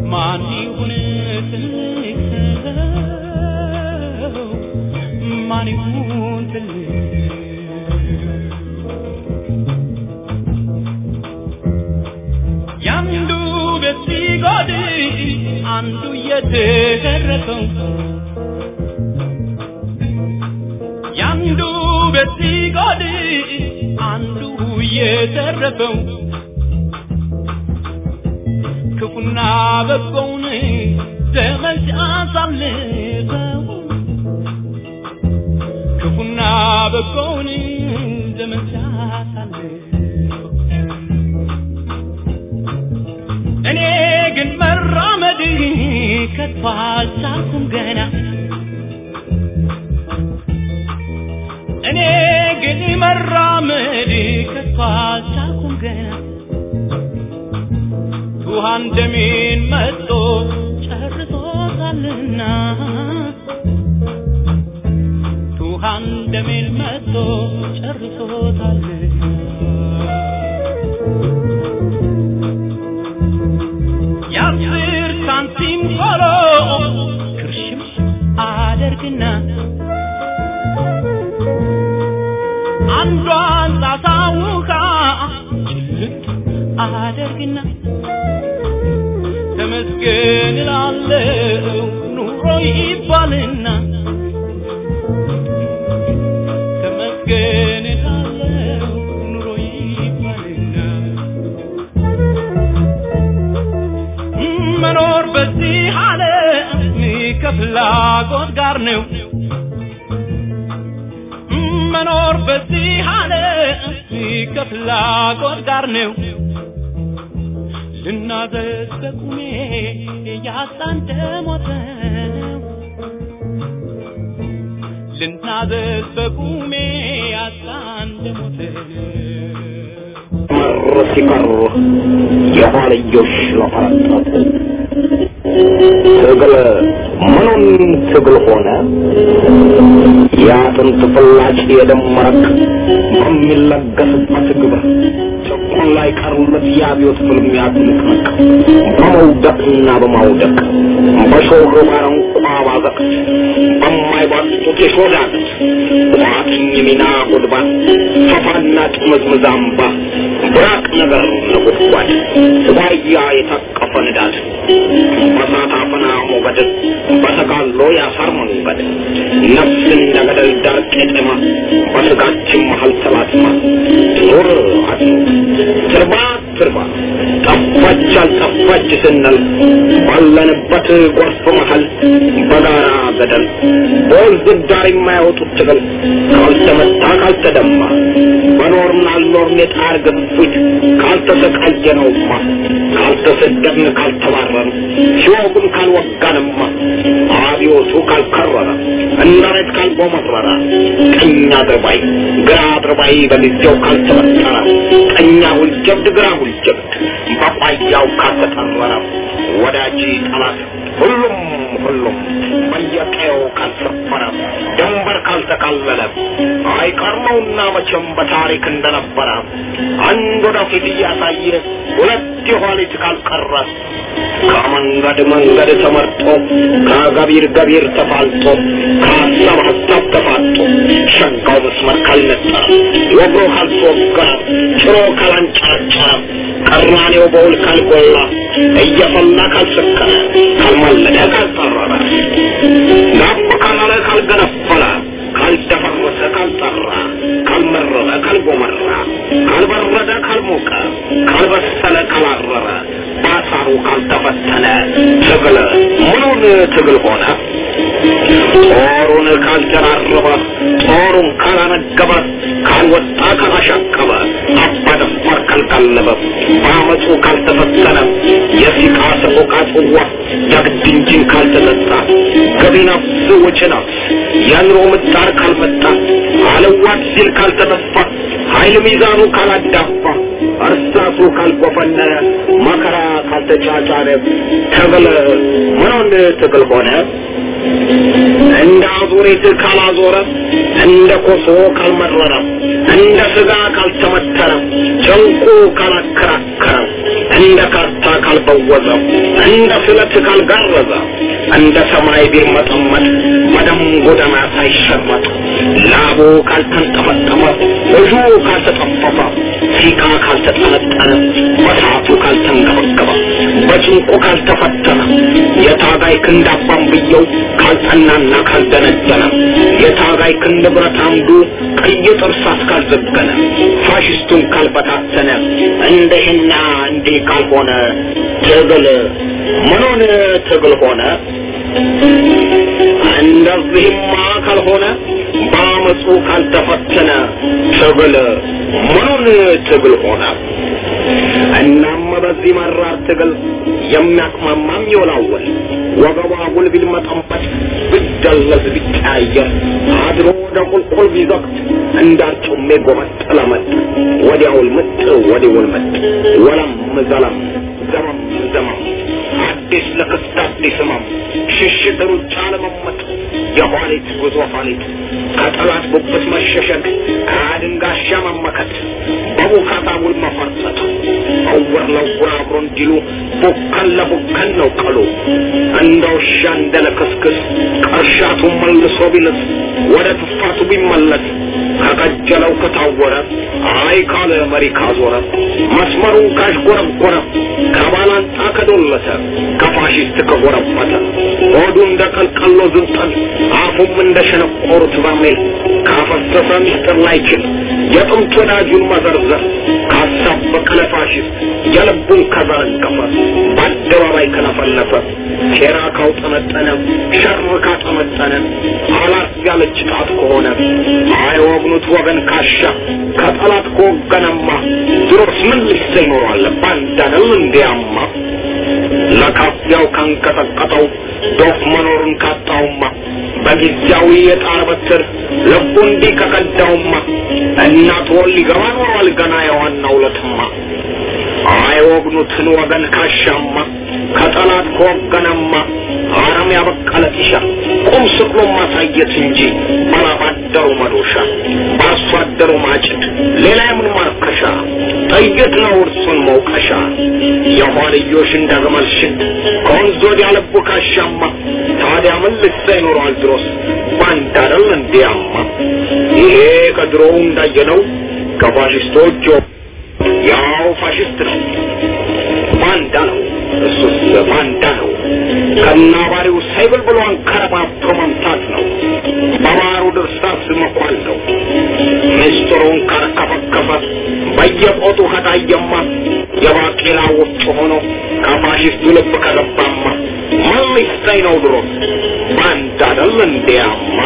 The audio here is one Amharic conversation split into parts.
ማን ይሁን ትልቅ ሰው ማን ይሁን ትልቅ ያንዱ ቤት ሲጎድል አንዱ እየተረፈው ያንዱ ቤት ሲጎድል አንዱ እየተረፈው ክፉና በጎውን ዘመን ሲያሳልፈው ክፉና በጎውን ዘመን ሲያሳልፈው እኔ ግን መራመድ ከቶ አልቻልኩም ገና እኔ ግን መራመድ ከቶ አልቻልኩም ገና ውሃን ደሜን መጦ ጨርሶታልና ውሃን ደሜን መጦ ጨርሶታልና የአስር ሳንቲም ቆሎ ክርሽም አደርግና አንዷን ጣሳ ውሃ ጭልጥ አደርግና ተመስገን እላለሁ ኑሮ ይባልና ተመስገን እላለሁ ኑሮ ይባልና መኖር በዚህ ዓለም ከፍላጎት ጋር ነው መኖር በዚህ ዓለም ከፍላጎት ጋር ነው ልናዘዝ በቁሜ ያጣን ደሞት ነው ልናዘዝ በቁሜ ያጣን ደሞት መር ሲቀሩ የኋልዮሽ ለፈረጠጥ ትግል ምኑን ትግል ሆነ የአጥንት ፍላጭ የደም መረቅ በሚለገስበት ግብር ጭቁን ላይ ቀሩለት የአብዮት ፍልሚያ ትንቅንቅ በመውደቅና በማውደቅ በሾህ ባረንቋ ባዘቅት በማይባጡት የሾዳቅት ቋጥኝ ሚና ጉድባ ፈፋና ጥምዝምዝ አምባ ብራቅ ነገር ነጎድጓድ ዋያ የታቀፈ ንዳድ በሳት አፈና ሞገድ በተጋሎ ያሳር መንገድ ነፍስ እንደ ገደል ዳር ቄጠማ በስጋችን መሀል ተላትማ ኑር አትኑር ትርባ ትርባ ጠፋች አልጠፋች ስንል ባለንበት ጎርፍ መሀል በጋራ ገደል በወንዝ ዳር የማያወጡት ትግል ካልተመታ ካልተደማ በኖርን አልኖርን የጣር ግፊት ካልተሰቃየነውማ ካልተሰደድን ካልተባረን ሲወጉን ካልወጋንማ አብዮቱ ካልከረረ እንዳሬት ካልጎመረረ ቀኝ አድርባይ ግራ አድርባይ በጊዜው ካልተበጠረ ቀኛ ሁልጀብድ ግራ ሁልጀብድ በቋያው ካልተጠረረ ወዳጅ ጠላት ሁሉም ሁሉም በየቀየው ካልሰፈረ ድንበር ካልተካለለ አይቀርመውና መቼም በታሪክ እንደነበረ አንድ ወደፊት እያሳየ ሁለት የኋሊት ካልቀረ ከመንገድ መንገድ ተመርጦ ከገቢር ገቢር ተፋልጦ ከሀሳብ ሀሳብ ተፋጦ ሸጋው መስመር ካልነጠረ ወግሮ ካልተወገረ ጭሮ ካላንጨረጨረ ቀራኔው በውል ካልጎላ እየፈላ ካልሰከረ ካልማለደ ካልጠረረ ጋብ ካላለ ካልገነፈለ ካልደፈረሰ ካልጠራ ካልመረረ ካልጎመራ ካልበረደ ካልሞቀ ካልበሰለ ካላረረ ባሳሩ ካልተፈተነ ትግል ምኑን ትግል ሆነ ጦሩን ካልጀራረበ ጦሩን ካላነገበ ካልወጣ ካላሻቀበ አባደፋር ካልቀለበ በአመፁ ካልተፈተነ የሲቃ ሰቆቃ ጽዋ ጀግድ እንጂን ካልተጠጣ ገቢ ነፍስ ውጭ ነፍስ የኑሮ ምጣር ካልመጣ አለዋት ሲል ካልተጠፋ ኃይል ሚዛኑ ካላዳፋ እርሳሱ ካልጎፈነነ መከራ ካልተጫጫነ ትግል ምኑን ትግል ሆነ እንደ አዙሪት ካላዞረ እንደ ኮሶ ካልመረረ እንደ ስጋ ካልተመተረ ጨንቁ ካላከራከረ እንደ ካርታ ካልበወዘ እንደ ስለት ካልጋረዘ እንደ ሰማይ ቢርመጠመጥ በደም ጎዳና ሳይሸመጥ ላቡ ካልተንጠመጠመ እጁ ካልተጠፈፈ ሲቃ ካልተጠነጠነ በሳቱ ካልተንገበገበ በጭንቁ ካልተፈተነ የታጋይ ክንድ አባንብየው ካልጠናና ካልደነደነ የታጋይ ክንድ ብረት አምዱ ቀይ ጥርሳት ካልዘገነ ፋሽስቱን ካልበታተነ እንደህና እንዲህ ካልሆነ ትግል ምኑን ትግል ሆነ? እንደዚህማ ካልሆነ በአመፁ ካልተፈተነ ትግል ምኑን ትግል ሆነ? እናም በዚህ መራር ትግል የሚያቅማማም ይወላወል ወገቧ ጉል ቢልመጠንበት ቢደለዝ ቢቀያየር አድሮ ወደ ቁልቁል ቢዘቅት እንዳርጩሜ ጎመጥ ለመጥ ወዲያውል ምጥ ወዲውል ምጥ ወለም ዘለም ዘመም ዘመም አዲስ ለክስት አዲስ ህመም ሽሽት ሩጫ ለመመጥ የኋሊት ጉዞ ኋሊት ከጠላት ጉብት መሸሸግ ከአድንጋሻ መመከት በቡካታ ውል መፈርጠጥ እውር ለውር አብሮ እንዲሉ ቡከን ለቡከን ነው ቀሉ እንደ ውሻ እንደ ለክስክስ ቀርሻቱ መልሶ ቢልስ ወደ ትፋቱ ቢመለስ ከቀጀለው ከታወረ አይ ካለ መሪ ካዞረ መስመሩን ካሽጎረጎረ ከባላንጣ ከዶለተ ከፋሽስት ከጎረበተ ሆዱ እንደ ቀልቀሎ ዝንጠል አፉም እንደ ሸነቆሩት በርሜል ካፈሰሰ ሚስጥር ላይችል የጥንት ወዳጁን መዘርዘር ካሳበቀ ለፋሽስት የልቡን ከዘረገፈ በአደባባይ ከለፈለፈ ሴራ ካውጠነጠነ ሸር ካጠመጠነ አላት ያለች ጣት ከሆነ አይወግኑት ወገን ካሻ ከጠላት ከወገነማ ድሮስ ምን ልሰ ይኖራል ባንዳነል እንዲያማ ለካፊያው ካንቀጠቀጠው ዶፍ መኖሩን ካጣውማ በጊዜያዊ የጣር በትር ልቡ እንዲህ ከቀዳውማ እናት ወል ሊገባ ኖሯል ገና የዋናው ለትማ አይወግኑትን ወገን ካሻማ ከጠላት ከወገነማ አረም ያበቀለ ጢሻ ቁም ስቅሎ ማሳየት እንጂ ባላባደሩ መዶሻ በአርሶ አደሩ ማጭድ ሌላ የምን ማርከሻ ጥይት ነው እርሱን መውቀሻ የኋልዮሽ እንደ ግመል ሽድ ከወንዝ ወዲያ ልቡ ካሻማ ታዲያ ምን ልሳ ይኖረዋል ድሮስ ባንዳ አይደል እንዲያማ ይሄ ከድሮው እንዳየነው ከፋሽስቶች ያው ፋሽስት ነው ባንዳ ነው እሱስ ባንዳ ነው ከናባሪው ሳይብል ብሎ አንከረባብቶ መምታት ነው በባሩ ድርሳስ መኳል ነው ምስጢሩን ከረከፈከፈ በየቆጡ ከታየማ የባቄላ ወፍጮ ሆኖ ከፋሽስቱ ልብ ከገባማ ምን ሊሰኝ ነው ድሮ ባንዳ አይደል እንዲያማ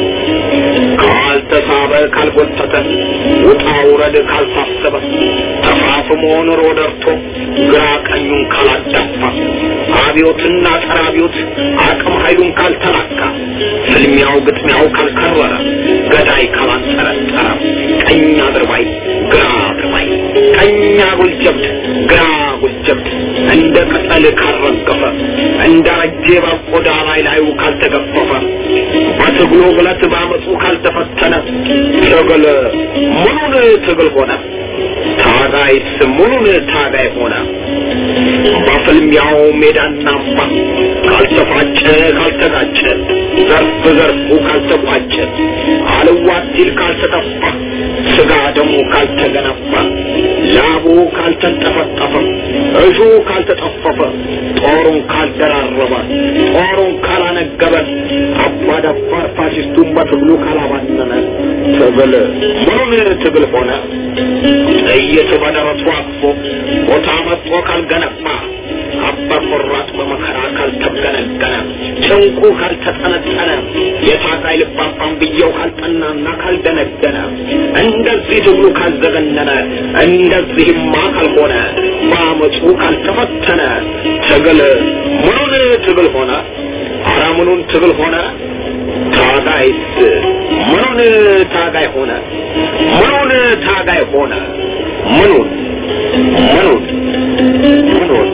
ካልተሳበ ካልጎተተ ውጣ ውረድ ካልታሰበ ተፋፍሞ ኑሮ ደርቶ ግራ ቀኙን ካላዳፋ አብዮትና ጸረ አብዮት አቅም ኃይሉን ካልተላካ ፍልሚያው ግጥሚያው ካልከረረ ገዳይ ካላንጠረጠረ ቀኝ አድርባይ ግራ አድርባይ ቀኝ አጉል ጀብድ ግራ አጉል ጀብድ እንደ ቅጠል ካልረገፈ እንደ ረጄ በቆዳ ላይ ላዩ ካልተገፈፈ በትግሉ ግለት ባመፁ ካልተፈተነ ትግል ምኑን ትግል ሆነ ታጋይስ ምኑን ታጋይ ሆነ በፍልሚያው ሜዳና አምባ ካልተፋጨ ካልተጋጨ ዘርፍ ዘርፉ ካልተቋጨ አልዋት ሲል ካልተጠፋ ስጋ ደሙ ካልተገነባ ላቡ ካልተንጠፈጠፈ እጁ ካልተጠፈፈ ጦሩን ካልደራረበ ጦሩን ካላነገበ አባዳባር ፋሽስቱን በትግሉ ካላባነነ ትግል ምኑን ትግል ሆነ ጥይት በደረቱ አቅፎ ቦታ መጥቶ ካልገነባ አባ ቆራጥ በመከራ ካልተገነገነ ጭንቁ ካልተጠነጠነ የታጋይ ልባባን ብየው ካልጠናና ካልደነደነ እንደዚህ ትግሉ ካልዘገነነ እንደዚህማ ካልሆነ በአመፁ ካልተፈተነ ትግል ምኑን ትግል ሆነ? አረ ምኑን ትግል ሆነ? ታጋይስ ምኑን ታጋይ ሆነ? ምኑን ታጋይ ሆነ? ምኑን ምኑን ምኑን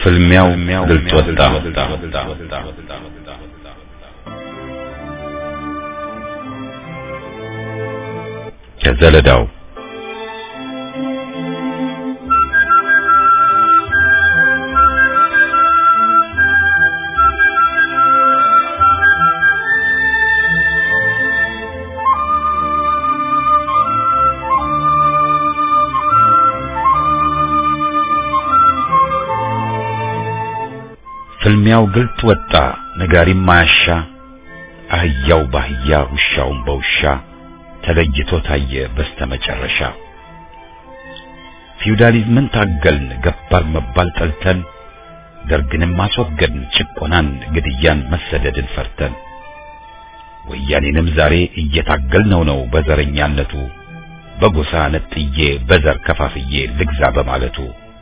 ፍልሚያው ግልጽ ወጣ። ከዘለዳው ፍልሚያው ግልጥ ወጣ፣ ነጋሪም ማያሻ፣ አህያው ባህያ ውሻውም በውሻ ተለይቶ ታየ በስተመጨረሻ። ፊውዳሊዝምን ታገልን፣ ገባር መባል ጠልተን፣ ደርግንም አስወገድን፣ ጭቆናን፣ ግድያን፣ መሰደድን ፈርተን። ወያኔንም ዛሬ እየታገልነው ነው በዘረኛነቱ፣ በጎሳ ነጥዬ በዘር ከፋፍዬ ልግዛ በማለቱ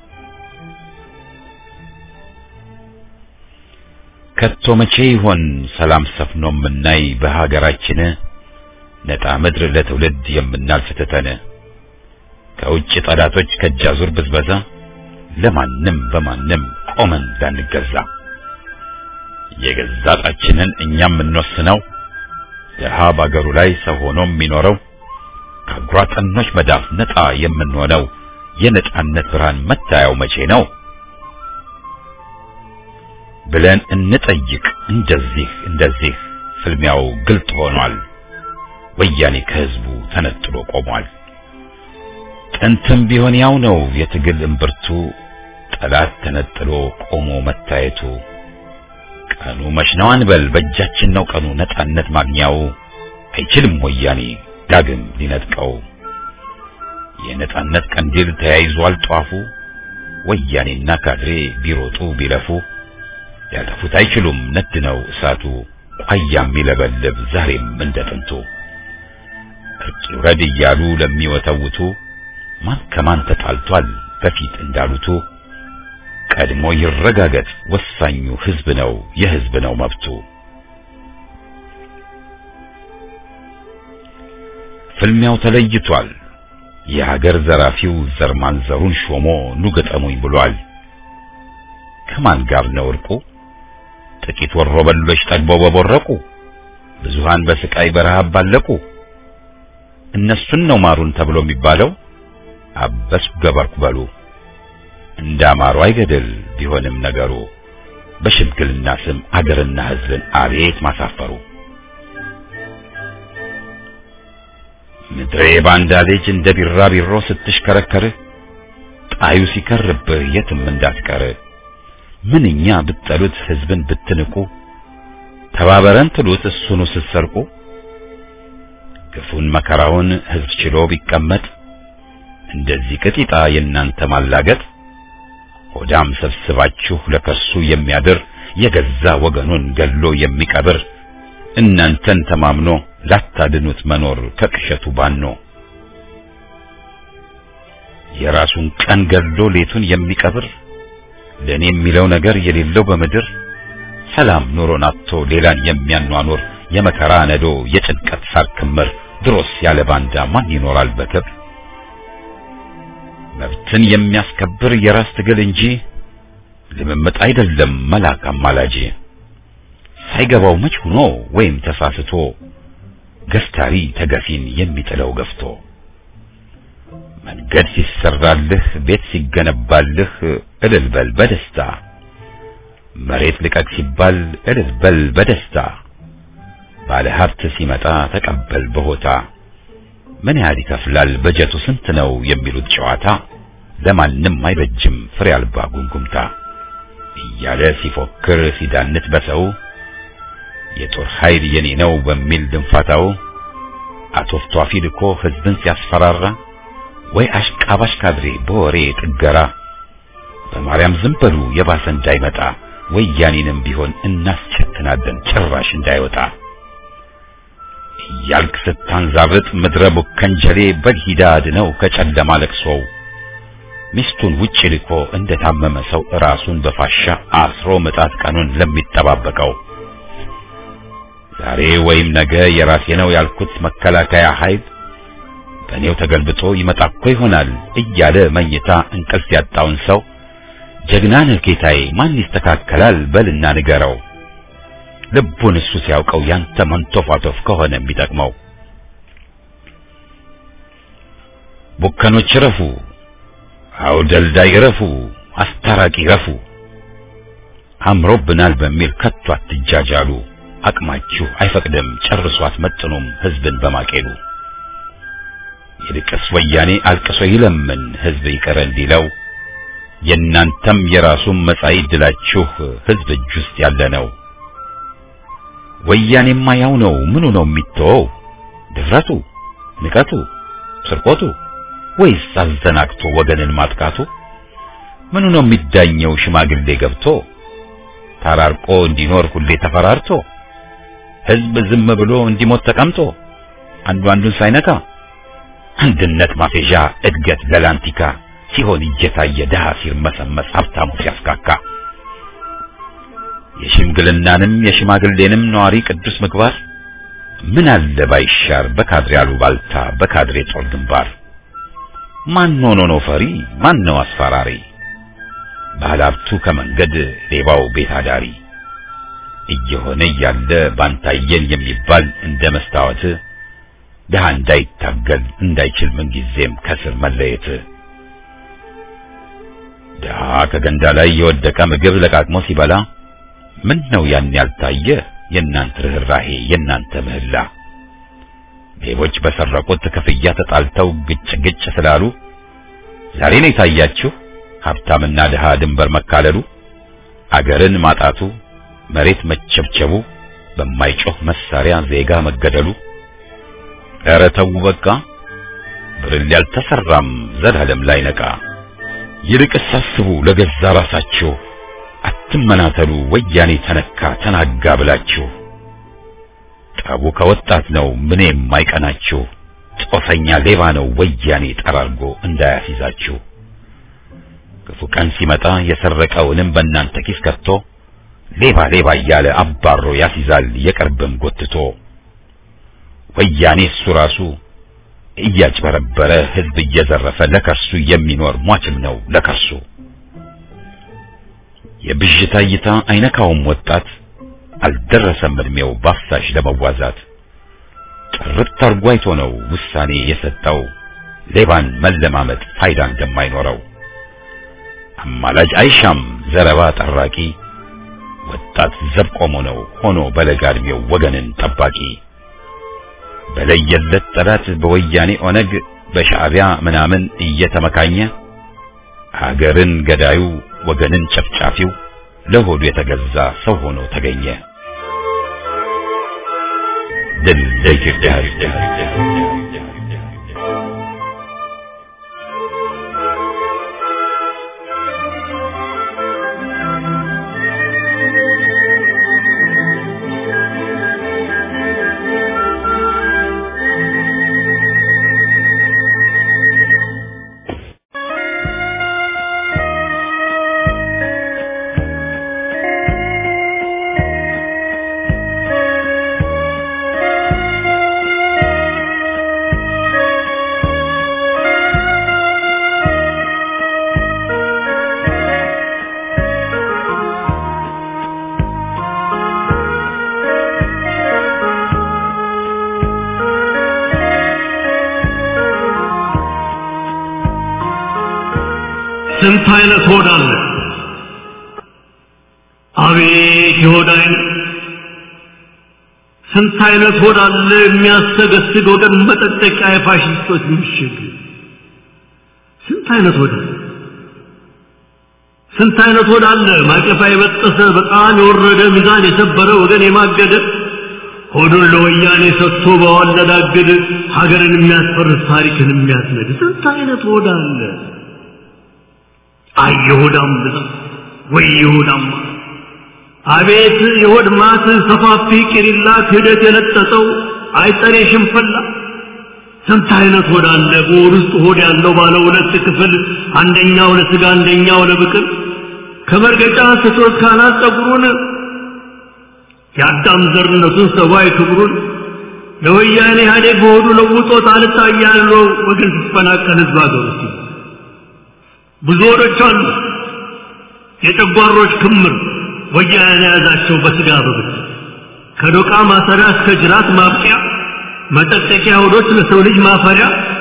ከቶ መቼ ይሆን ሰላም ሰፍኖ የምናይ በሀገራችን ነጣ ምድር ለትውልድ የምናልፍ ትተን ከውጭ ጠላቶች ከጃዙር ብዝበዛ ለማንም በማንም ቆመን እንዳንገዛ የገዛ ጣችንን እኛም የምንወስነው ድሀ ባገሩ ላይ ሰው ሆኖ የሚኖረው ከአጉራጠኖች መዳፍ ነጣ የምንሆነው የነጻነት ብርሃን መታያው መቼ ነው ብለን እንጠይቅ። እንደዚህ እንደዚህ ፍልሚያው ግልጥ ሆኗል። ወያኔ ከህዝቡ ተነጥሎ ቆሟል። ጥንትም ቢሆን ያው ነው የትግል እምብርቱ፣ ጠላት ተነጥሎ ቆሞ መታየቱ። ቀኑ መች ነው አንበል፣ በእጃችን ነው ቀኑ ነጻነት ማግኛው። አይችልም ወያኔ ዳግም ሊነጥቀው። የነጻነት ቀንዲል ተያይዟል ጧፉ። ወያኔና ካድሬ ቢሮጡ ቢለፉ ያጠፉት አይችሉም ነድ ነው እሳቱ። ቋያም ይለበልብ ዛሬም እንደ ጥንቱ። እርቅ ይውረድ እያሉ ለሚወተውቱ ማን ከማን ተጣልቷል በፊት እንዳሉቱ ቀድሞ ይረጋገጥ ወሳኙ ህዝብ ነው የህዝብ ነው መብቱ። ፍልሚያው ተለይቷል። የሀገር ዘራፊው ዘር ማንዘሩን ሾሞ ኑ ገጠሙኝ ብሏል። ከማን ጋር ነው እርቁ? ጥቂት ወሮ በሎች ጠግበው በቦረቁ፣ ብዙሃን በስቃይ በረሃብ ባለቁ። እነሱን ነው ማሩን ተብሎ የሚባለው። አበስኩ ገበርኩ በሉ እንዳማሩ አይገድል ቢሆንም ነገሩ በሽምግልና ስም አገርና ህዝብን አቤት ማሳፈሩ። ምድሬ ባንዳ ልጅ እንደ ቢራቢሮ ስትሽከረከር ጣዩ ሲከርብህ የትም እንዳትቀር ምንኛ ብትጠሉት ህዝብን ብትንቁ ተባበረን ትሉት እሱኑ ስትሰርቁ ግፉን መከራውን ህዝብ ችሎ ቢቀመጥ እንደዚህ ቅጢጣ የእናንተ ማላገጥ ሆዳም ሰብስባችሁ ለከሱ የሚያድር የገዛ ወገኑን ገሎ የሚቀብር እናንተን ተማምኖ ላታድኑት መኖር ከቅሸቱ ባኖ የራሱን ቀን ገሎ ሌቱን የሚቀብር ለኔ የሚለው ነገር የሌለው በምድር ሰላም ኑሮን አጥቶ ሌላን የሚያኗኑር የመከራ ነዶ የጭንቀት ሳር ክምር ድሮስ ያለ ባንዳ ማን ይኖራል በክብር? መብትን የሚያስከብር የራስ ትግል እንጂ ልምምጥ አይደለም መላክ አማላጅ። ሳይገባው መች ሆኖ ወይም ተሳስቶ ገፍታሪ ተገፊን የሚጥለው ገፍቶ መንገድ ሲሰራልህ ቤት ሲገነባልህ እልል በል በደስታ መሬት ልቀቅ ሲባል እልል በል በደስታ ባለ ሀብት ሲመጣ ተቀበል በሆታ ምን ያህል ይከፍላል በጀቱ ስንት ነው የሚሉት ጨዋታ ለማንም አይበጅም ፍሬ አልባ ጉምጉምታ እያለ ሲፎክር ሲዳንት በሰው የጦር ኃይል የኔ ነው በሚል ድንፋታው አቶፍቷፊ ልኮ ህዝብን ሲያስፈራራ ወይ አሽቃባሽ ካድሬ በወሬ ጥገራ በማርያም ዝም በሉ የባሰ እንዳይመጣ ወያኔንም ቢሆን እናስቸትናለን ጭራሽ እንዳይወጣ እያልክ ስታንዛብጥ ምድረ ቡከንጀሌ በግሂዳ አድነው ከጨለማ ለቅሶው ሚስቱን ውጭ ልኮ እንደታመመ ሰው ራሱን በፋሻ አስሮ ምጣት ቀኑን ለሚጠባበቀው ዛሬ ወይም ነገ የራሴ ነው ያልኩት መከላከያ ኃይል በእኔው ተገልብጦ ይመጣ እኮ ይሆናል እያለ መኝታ እንቅልፍ ያጣውን ሰው ጀግና ነህ ጌታዬ ማን ይስተካከላል በልና ንገረው ልቡን እሱ ሲያውቀው ያንተ መንቶፋቶፍ ከሆነ የሚጠቅመው ቡከኖች ረፉ አውደልዳይ ረፉ አስታራቂ ረፉ አምሮብናል በሚል ከቶ አትጃጃሉ አቅማችሁ አይፈቅድም ጨርሶ አትመጥኑም ህዝብን በማቄሉ ይልቅስ ወያኔ አልቅሶ ይለምን ህዝብ ይቅር እንዲለው የእናንተም የራሱም መጻኢ ዕድላችሁ ህዝብ እጅ ውስጥ ያለ ነው። ወያኔማ ያው ነው። ምኑ ነው የሚተወው? ድፍረቱ፣ ንቀቱ፣ ስርቆቱ ወይስ አዘናግቶ ወገንን ማጥቃቱ? ምኑ ነው የሚዳኘው? ሽማግሌ ገብቶ ተራርቆ እንዲኖር ሁሌ ተፈራርቶ ህዝብ ዝም ብሎ እንዲሞት ተቀምጦ አንዱ አንዱን ሳይነካ አንድነት ማፌዣ እድገት ለላንቲካ ሲሆን እየታየ ድሃ ሲርመሰመስ ሀብታሙ ሲያስካካ የሽምግልናንም የሽማግሌንም ነዋሪ ቅዱስ ምግባር ምን አለ ባይሻር በካድሬ አሉባልታ በካድሬ ጦር ግንባር ማን ሆኖ ነው ፈሪ ማን ነው አስፈራሪ ባለሀብቱ ከመንገድ ሌባው ቤት አዳሪ እየሆነ እያለ ባንታየን የሚባል እንደ መስታወት ድሃ እንዳይታገል እንዳይችል ምንጊዜም ከስር መለየት ድሃ ከገንዳ ላይ የወደቀ ምግብ ለቃቅሞ ሲበላ ምን ነው ያን ያልታየ የእናንተ ርኅራሄ የእናንተ ምህላ ሌቦች በሰረቁት ክፍያ ተጣልተው ግጭ ግጭ ስላሉ ዛሬ ነው የታያችሁ ሀብታምና ድሃ ድንበር መካለሉ አገርን ማጣቱ መሬት መቸብቸቡ በማይጮህ መሳሪያ ዜጋ መገደሉ ኧረ ተው በቃ ብርል ያልተሰራም ዘላለም ላይ ነቃ ይልቅስ አስቡ ለገዛ ራሳችሁ አትመናተሉ ወያኔ ተነካ ተናጋ ብላችሁ ጠቡ ከወጣት ነው ምን የማይቀናችሁ ጦሰኛ ሌባ ነው ወያኔ ጠራርጎ እንዳያስይዛችሁ ክፉ ቀን ሲመጣ የሰረቀውንም በእናንተ ኪስ ከቶ ሌባ ሌባ እያለ አባሮ ያስይዛል የቅርብም ጎትቶ ወያኔ እሱ ራሱ እያጭበረበረ ህዝብ እየዘረፈ ለከርሱ የሚኖር ሟችም ነው ለከርሱ የብዥታ እይታ አይነካውም ወጣት አልደረሰም እድሜው ባፍሳሽ ለመዋዛት ጥርት አርጎ አይቶ ነው ውሳኔ የሰጠው ሌባን መለማመጥ ፋይዳ እንደማይኖረው አማላጅ አይሻም ዘረባ ጠራቂ ወጣት ዘብ ቆሞ ነው ሆኖ በለጋ እድሜው ወገንን ጠባቂ በለየለት ጠላት በወያኔ ኦነግ በሻዕቢያ ምናምን እየተመካኘ ሀገርን ገዳዩ ወገንን ጨፍጫፊው ለሆዱ የተገዛ ሰው ሆኖ ተገኘ። ድል ለኢትዮጵያ ሕዝብ! ስንት አይነት ሆድ አለ! አቤት የሆድ አይነት! ስንት አይነት ሆድ አለ የሚያሰገስግ ወገን መጠጠቂያ የፋሽስቶች ምሽግ! ስንት አይነት ሆድ አለ! ስንት አይነት ሆድ አለ ማቀፋ የበጠሰ በጣም የወረደ ሚዛን የሰበረ ወገን የማገደ ሆዱን ለወያኔ ሰጥቶ በዋለዳግድ ሀገርን የሚያስፈርስ ታሪክን የሚያስነድ ስንት አይነት ሆድ አለ! አይ የሆዳም ብዛት ወይ የሆዳም አቤት የሆድ ማት ሰፋፊ ቂሪላ ክህደት የለጠጠው አይጠሬ ሽንፈላ ስንት አይነት ሆድ አለ በሆድ ውስጥ ሆድ ያለው ባለ ሁለት ክፍል አንደኛው ለስጋ አንደኛው ለብቅል ከመርገጫ ስቶት ካናት ጸጉሩን የአዳም ዘርነቱን ሰብአዊ ክብሩን ለወያኔ ኢህአዴግ በሆዱ ለውጦት አልታያለው ወገን ሲፈናቀል ህዝብ አገሩ ብዙ ሆዶች አሉ የጨጓሮች ክምር ወያኔ የያዛቸው በስጋ በብት ከዶቃ ማሰሪያ እስከ ጅራት ማብቂያ መጠጠቂያ ሆዶች ለሰው ልጅ ማፈሪያ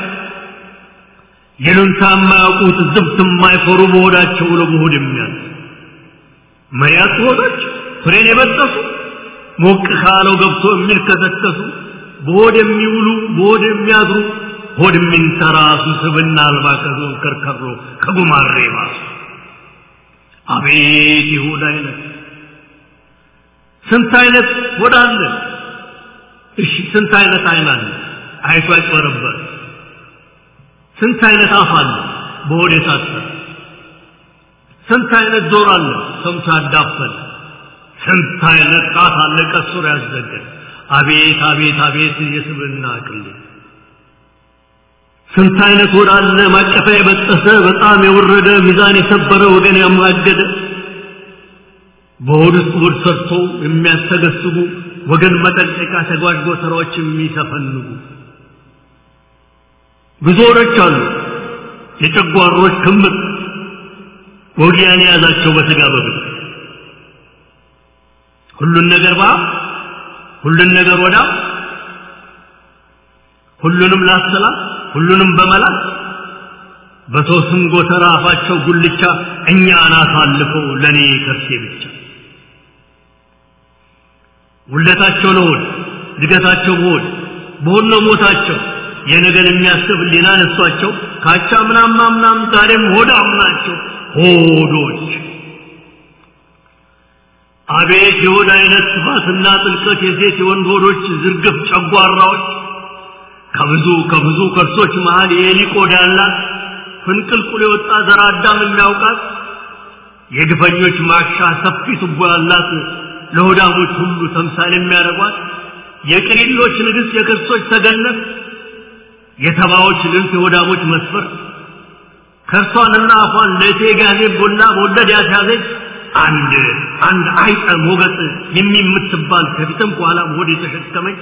ይሉንታ የማያውቁት ዝብት የማይፈሩ በሆዳቸው ለመሆድ የሚያዝ መሪያት ሆዶች ፍሬን የበጠሱ ሞቅ ካለው ገብቶ የሚልከሰከሱ በሆድ የሚውሉ በሆድ የሚያድሩ ሆድ የሚንተራሱ ስብና አልባ ከዞን ከርከሮ ከጉማሬ ባሱ አቤት ይሁዳ አይነት ስንት አይነት ሆድ አለ እሺ ስንት አይነት አይን አለ አይቶ ያጭበረበር ስንት አይነት አፍ አለ በሆድ የታሰረ ስንት አይነት ጆሮ አለ ሰምቶ ያዳፈን ስንት አይነት ጣት አለ ቀሱር ያስዘገን አቤት አቤት አቤት የስብና አቅል ስንት አይነት ሆድ አለ ማቀፊያ የበጠሰ በጣም የወረደ ሚዛን የሰበረ ወገን ያማገደ በሆድ ውስጥ ሆድ ሰርቶ የሚያስተገስጉ ወገን መጠንቀቂያ ተጓዥ ጎተራዎች የሚሰፈንጉ ብዙ ሆዶች አሉ የጨጓሮች ክምር ወጊያን የያዛቸው በስጋ በብል ሁሉን ነገር ባ ሁሉን ነገር ወዳ ሁሉንም ላሰላ ሁሉንም በመላት በሰው ስም ጎተራ አፋቸው ጉልቻ እኛን አሳልፈው ለእኔ ከርሴ ብቻ ውለታቸው ለሆድ እድገታቸው በሆድ በሆድ ነው ሞታቸው የነገን የሚያስብ ሊና ነሷቸው ካቻ ምናም ምናም ዛሬም ሆዳም ናቸው ሆዶች አቤት የሆድ አይነት ስፋትና ጥልቀት የሴት የወንድ ሆዶች ዝርግፍ ጨጓራዎች ከብዙ ከብዙ ከርሶች መሃል የኤሊ ቆዳ ያላት ፍንቅልቁል የወጣ ዘር አዳም የሚያውቃት የግፈኞች ማሻ ሰፊ ቱቦ ያላት ለሆዳሞች ሁሉ ተምሳሌ የሚያደርጓት የቅሪሎች ንግሥት የክርሶች ተገነት የተባዎች ልንት የሆዳሞች መስፈር ከርሷንና አፏን ለእቴ ጋዜ ቦላ በወለድ ያስያዘች አንድ አንድ አይጠ ሞገጥ የሚምትባል ከፊትም ከኋላም ሆድ የተሸከመች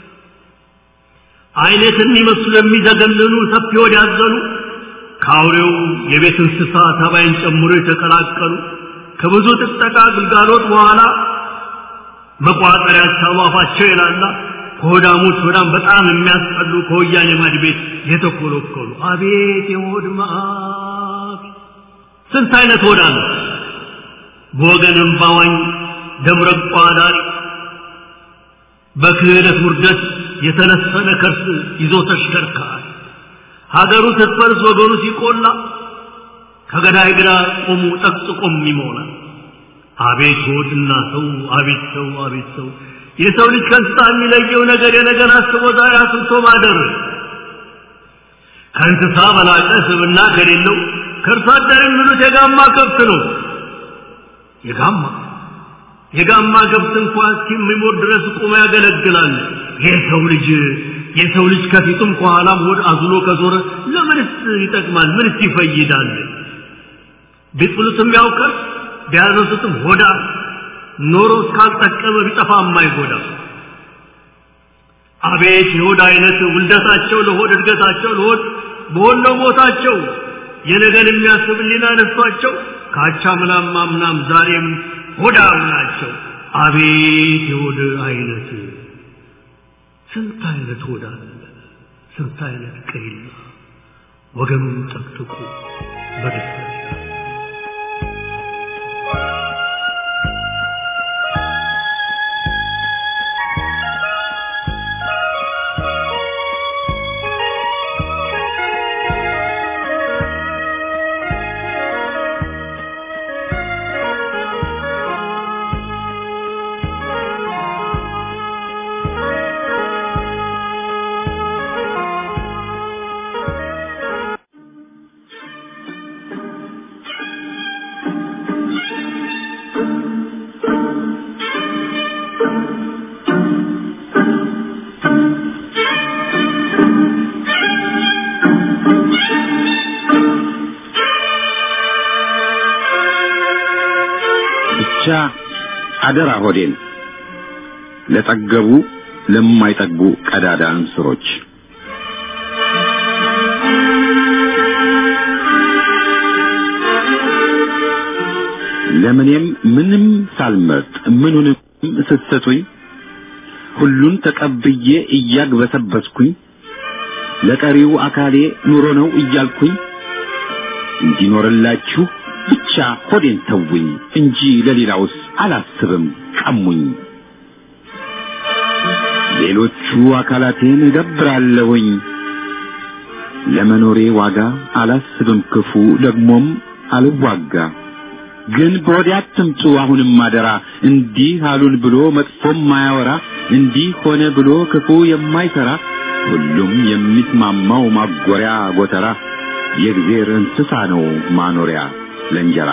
አይነት የሚመስሉ የሚዘገንኑ ሰፊ ሆድ ያዘኑ ከአውሬው የቤት እንስሳ ተባይን ጨምሮ የተቀላቀሉ ከብዙ ጥጠቃ ግልጋሎት በኋላ መቋጠሪያ አፋቸው የላላ ከሆዳሞች ሆዳም በጣም የሚያስጠሉ ከወያኔ ማድ ቤት የተኮለኮሉ አቤት የሆድ መዓት ስንት አይነት ሆዳ ነው በወገን እምባዋኝ ደምረቋ ዳሪ በክህደት ውርደት የተነሰነ ከርስ ይዞ ተሽከርካሪ ሀገሩ ስትፈርስ ወገኑ ሲቆላ ከገዳይ ግራ ቆሙ ጠቅጥቆም ይሞላል አቤት ሆድና ሰው አቤት ሰው አቤት ሰው የሰው ልጅ ከእንስሳ የሚለየው ነገር የነገር አስቦ ዛሬ አስብቶ ማደር ከእንስሳ በላቀ ስብና ከሌለው ከእርሷ አደር የሚሉት የጋማ ከብት ነው የጋማ የጋማ ከብት እንኳ እስኪሞት ድረስ ቁሞ ያገለግላል የሰው ልጅ የሰው ልጅ ከፊቱም ከኋላም ሆድ አዝሎ ከዞረ ለምንስ ይጠቅማል ምንስ ይፈይዳል ቢጥሉትም ያውቀር ቢያነሱትም ሆዳ ኖሮ እስካልጠቀመ ቢጠፋ የማይጎዳ አቤት የሆድ አይነት ውልደታቸው ለሆድ እድገታቸው ለሆድ በሆነ ሞታቸው የነገን የሚያስብ ሊና ነሷቸው ካቻ ምናም ማምናም ዛሬም ሆዳም ናቸው አቤት የሆድ አይነት ስንት አይነት ሆዳ ስንት አይነት ቅሪላ ወገኑን ጠቅጥቁ በደስታ ብቻ አደራ ሆዴን ለጠገቡ ለማይጠግቡ ቀዳዳ እንስሮች ለምኔም ምንም ሳልመርጥ ምኑንም ስትሰጡኝ ሁሉን ተቀብዬ እያግበሰበስኩኝ ለቀሪው አካሌ ኑሮ ነው እያልኩኝ እንዲኖርላችሁ ብቻ ሆዴን ተውኝ እንጂ ለሌላውስ አላስብም ቀሙኝ። ሌሎቹ አካላቴን እገብራለሁኝ ለመኖሬ ዋጋ አላስብም ክፉ ደግሞም አልዋጋ። ግን በወዲያ አትምጡ አሁንም አደራ እንዲህ አሉን ብሎ መጥፎም ማያወራ እንዲህ ሆነ ብሎ ክፉ የማይሰራ ሁሉም የሚስማማው ማጎሪያ ጎተራ የእግዜር እንስሳ ነው ማኖሪያ ለእንጀራ።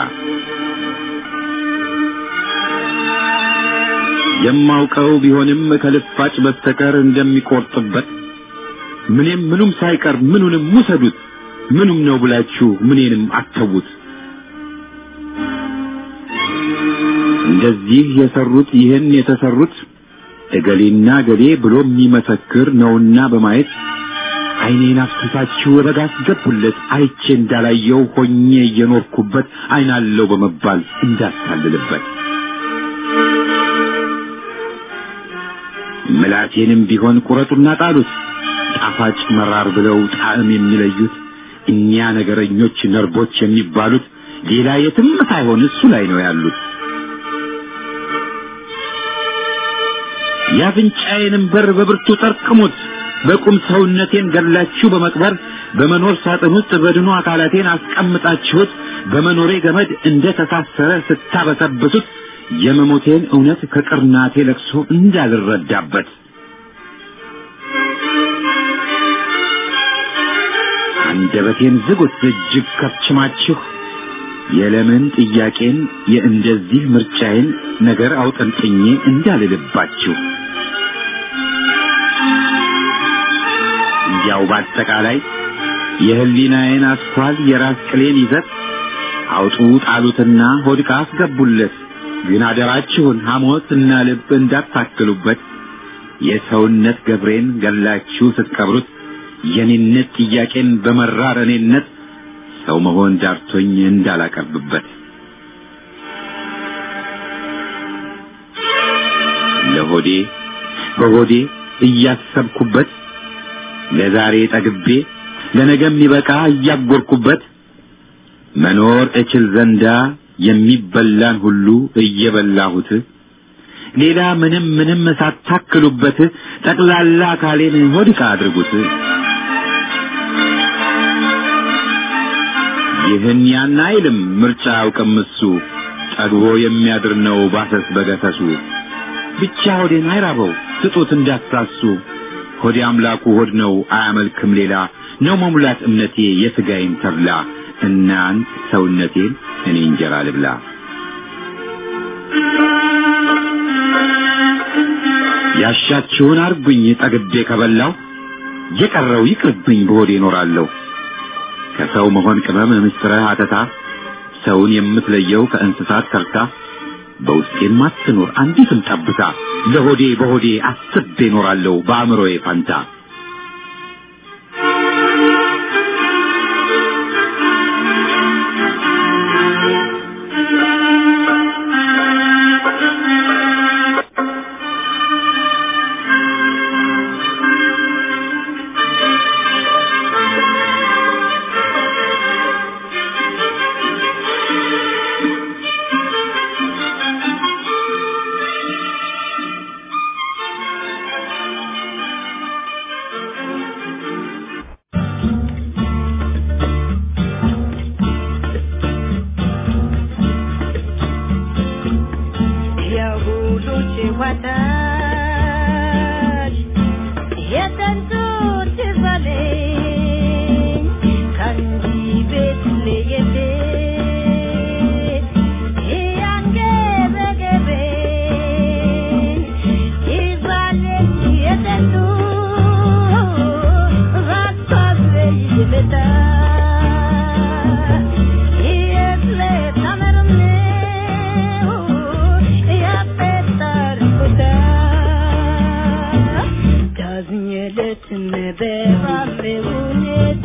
የማውቀው ቢሆንም ከልፋጭ በስተቀር እንደሚቆርጥበት ምንም ምኑም ሳይቀር ምኑንም ውሰዱት ምኑም ነው ብላችሁ ምኔንም አተዉት። እንደዚህ የሰሩት ይህን የተሰሩት እገሌና እገሌ ብሎ የሚመሰክር ነውና በማየት ዓይኔን አፍስሳችሁ ረጋ አስገቡለት አይቼ እንዳላየው ሆኜ እየኖርኩበት ዓይናለው በመባል እንዳታልልበት ምላቴንም ቢሆን ቁረጡና ጣሉት ጣፋጭ መራር ብለው ጣዕም የሚለዩት እኛ ነገረኞች ነርቦች የሚባሉት ሌላ የትም ሳይሆን እሱ ላይ ነው ያሉት። የአፍንጫዬንም በር በብርቱ ጠርቅሙት በቁም ሰውነቴን ገላችሁ በመቅበር በመኖር ሳጥን ውስጥ በድኑ አካላቴን አስቀምጣችሁት በመኖሬ ገመድ እንደ ተሳሰረ ስታበሰብሱት የመሞቴን እውነት ከቅርናቴ ለቅሶ እንዳልረዳበት አንደበቴን ዝጉት እጅግ ከፍችማችሁ የለምን ጥያቄን የእንደዚህ ምርጫዬን ነገር አውጠንጥኜ እንዳልልባችሁ እንዲያው በአጠቃላይ የህሊናዬን አስኳል የራስ ቅሌን ይዘት አውጡ ጣሉትና ሆድቃ አስገቡለት። ግን አደራችሁን ሐሞትና ልብ እንዳታክሉበት። የሰውነት ገብሬን ገላችሁ ስትቀብሩት የኔነት ጥያቄን በመራር እኔነት ሰው መሆን ዳርቶኝ እንዳላቀርብበት ለሆዴ በሆዴ እያሰብኩበት ለዛሬ ጠግቤ ለነገ የሚበቃ እያጎርኩበት መኖር እችል ዘንዳ የሚበላን ሁሉ እየበላሁት ሌላ ምንም ምንም ሳታክሉበት ጠቅላላ አካሌን ሆድቃ አድርጉት። ይህን ያን አይልም ምርጫ አያውቅም እሱ ጠግቦ የሚያድር ነው ባሰስ በገሰሱ ብቻ ሆዴን አይራበው ስጡት እንዳትሳሱ ሆዴ አምላኩ ሆድ ነው አያመልክም ሌላ ነው መሙላት እምነቴ የሥጋዬን ተብላ እናንት ሰውነቴን እኔ እንጀራ ልብላ ያሻችሁን አርጉኝ ጠግቤ ከበላው የቀረው ይቅርብኝ በሆዴ እኖራለሁ ከሰው መሆን ቅመም ምስጥረ አተታ ሰውን የምትለየው ከእንስሳት ተርታ በውስጤም አትኖር አንዲትም ጠብታ ለሆዴ በሆዴ አስቤ እኖራለሁ በአእምሮዬ ፋንታ የሁሎች ወዳጅ የጠንቱት በለኝ ከእንዲህ ቤት ለየት ያንገበገበኝ ይባለኝ የጠንቱ ባሳበኝ ልታ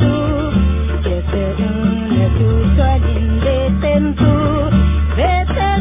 Better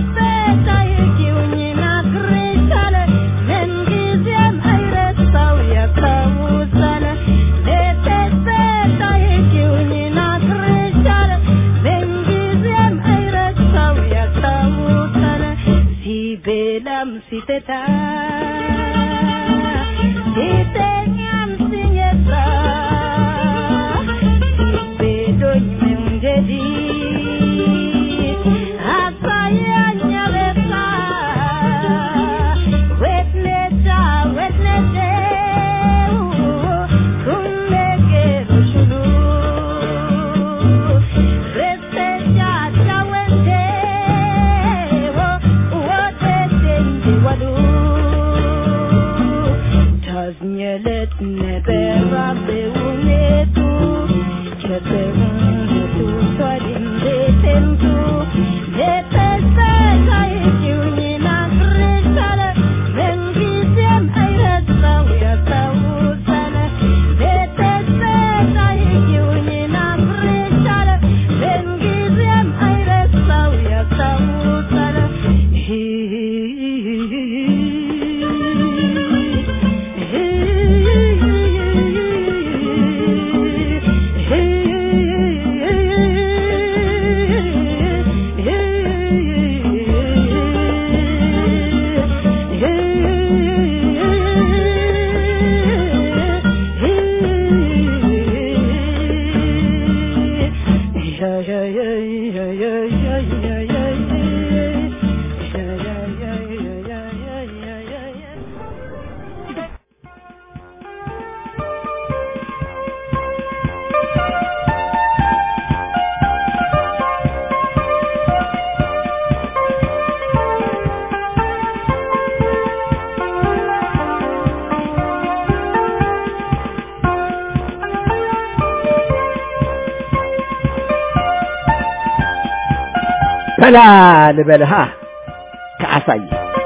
በላ ልበልሃ ከአሳይ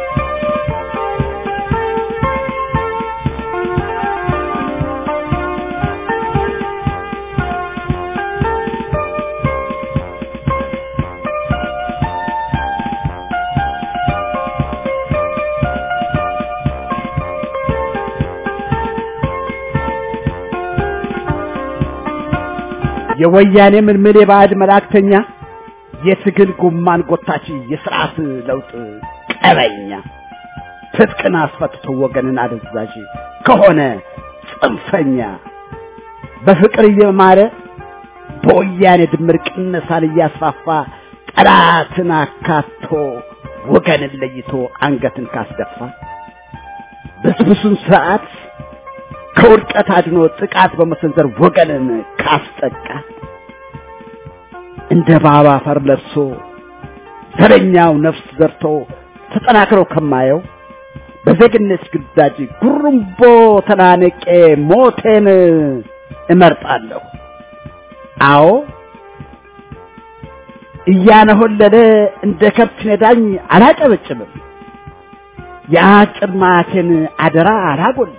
የወያኔ ምልምል የባዕድ መላእክተኛ የትግል ጉማን ጎታች የስርዓት ለውጥ ቀበኛ ትጥቅን አስፈትቶ ወገንን አደዛዥ ከሆነ ጽንፈኛ በፍቅር እየማረ በወያኔ ድምር ቅነሳን እያስፋፋ ጠላትን አካቶ ወገንን ለይቶ አንገትን ካስደፋ ብስብሱን ስርዓት ከውድቀት አድኖ ጥቃት በመሰንዘር ወገንን ካስጠቃ እንደ ባባ አፈር ለብሶ ዘረኛው ነፍስ ዘርቶ ተጠናክሮ ከማየው በዜግነት ግዳጅ ጉሩምቦ ተናነቄ ሞቴን እመርጣለሁ። አዎ እያነሆለለ እንደ ከብት ነዳኝ አላጨበጭብም። የአጭር ማቴን አደራ አላጎልም።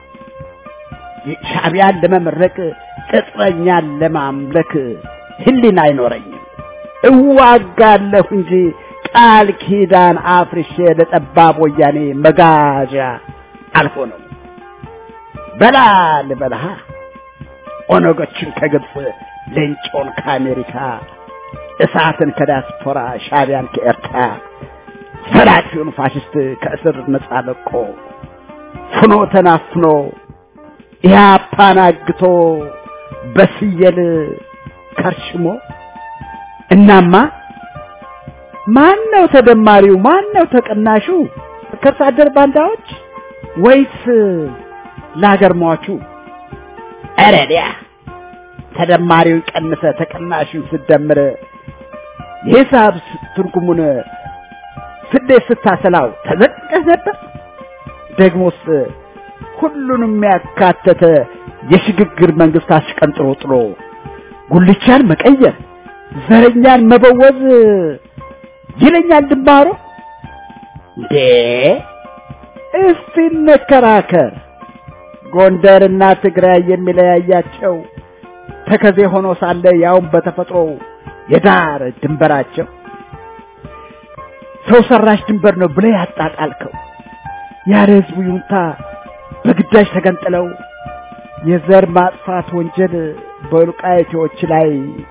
ሻዕቢያን ለመመረቅ ቅጥረኛን ለማምለክ ህሊና አይኖረኝም። እዋጋለሁ እንጂ ቃል ኪዳን አፍርሼ ለጠባብ ወያኔ መጋዣ አልሆነም። በላ ልበልሃ ኦነጎችን ከግብፅ ሌንጮን ከአሜሪካ እሳትን ከዲያስፖራ ሻዕቢያን ከኤርትራ ሰላፊውን ፋሽስት ከእስር ነጻ ለቆ ፍኖ ተናፍኖ ኢህአፓን አግቶ በስየል ከርሽሞ እናማ ማን ነው ተደማሪው? ማን ነው ተቀናሹ? ከርሳ አደር ባንዳዎች ወይስ ለሀገር ሟቹ? ኧረ ዲያ ተደማሪውን ቀንሰ ተቀናሹን ስደምር የሂሳብ ትርጉሙን ስሌት ስታሰላው ተዘቅቀህ ነበር። ደግሞስ ሁሉንም ያካተተ የሽግግር መንግስት አሽቀንጥሮ ጥሎ ጉልቻን መቀየር ዘረኛን መበወዝ ይለኛል ድንባሮ። እንዴ እስቲ እንከራከር። ጎንደርና ትግራይ የሚለያያቸው ተከዜ ሆኖ ሳለ ያውም በተፈጥሮ የዳር ድንበራቸው ሰው ሰራሽ ድንበር ነው ብለህ ያጣጣልከው ያለ ህዝቡ ይሁንታ በግዳጅ ተገንጥለው የዘር ማጥፋት ወንጀል በወልቃይቴዎች ላይ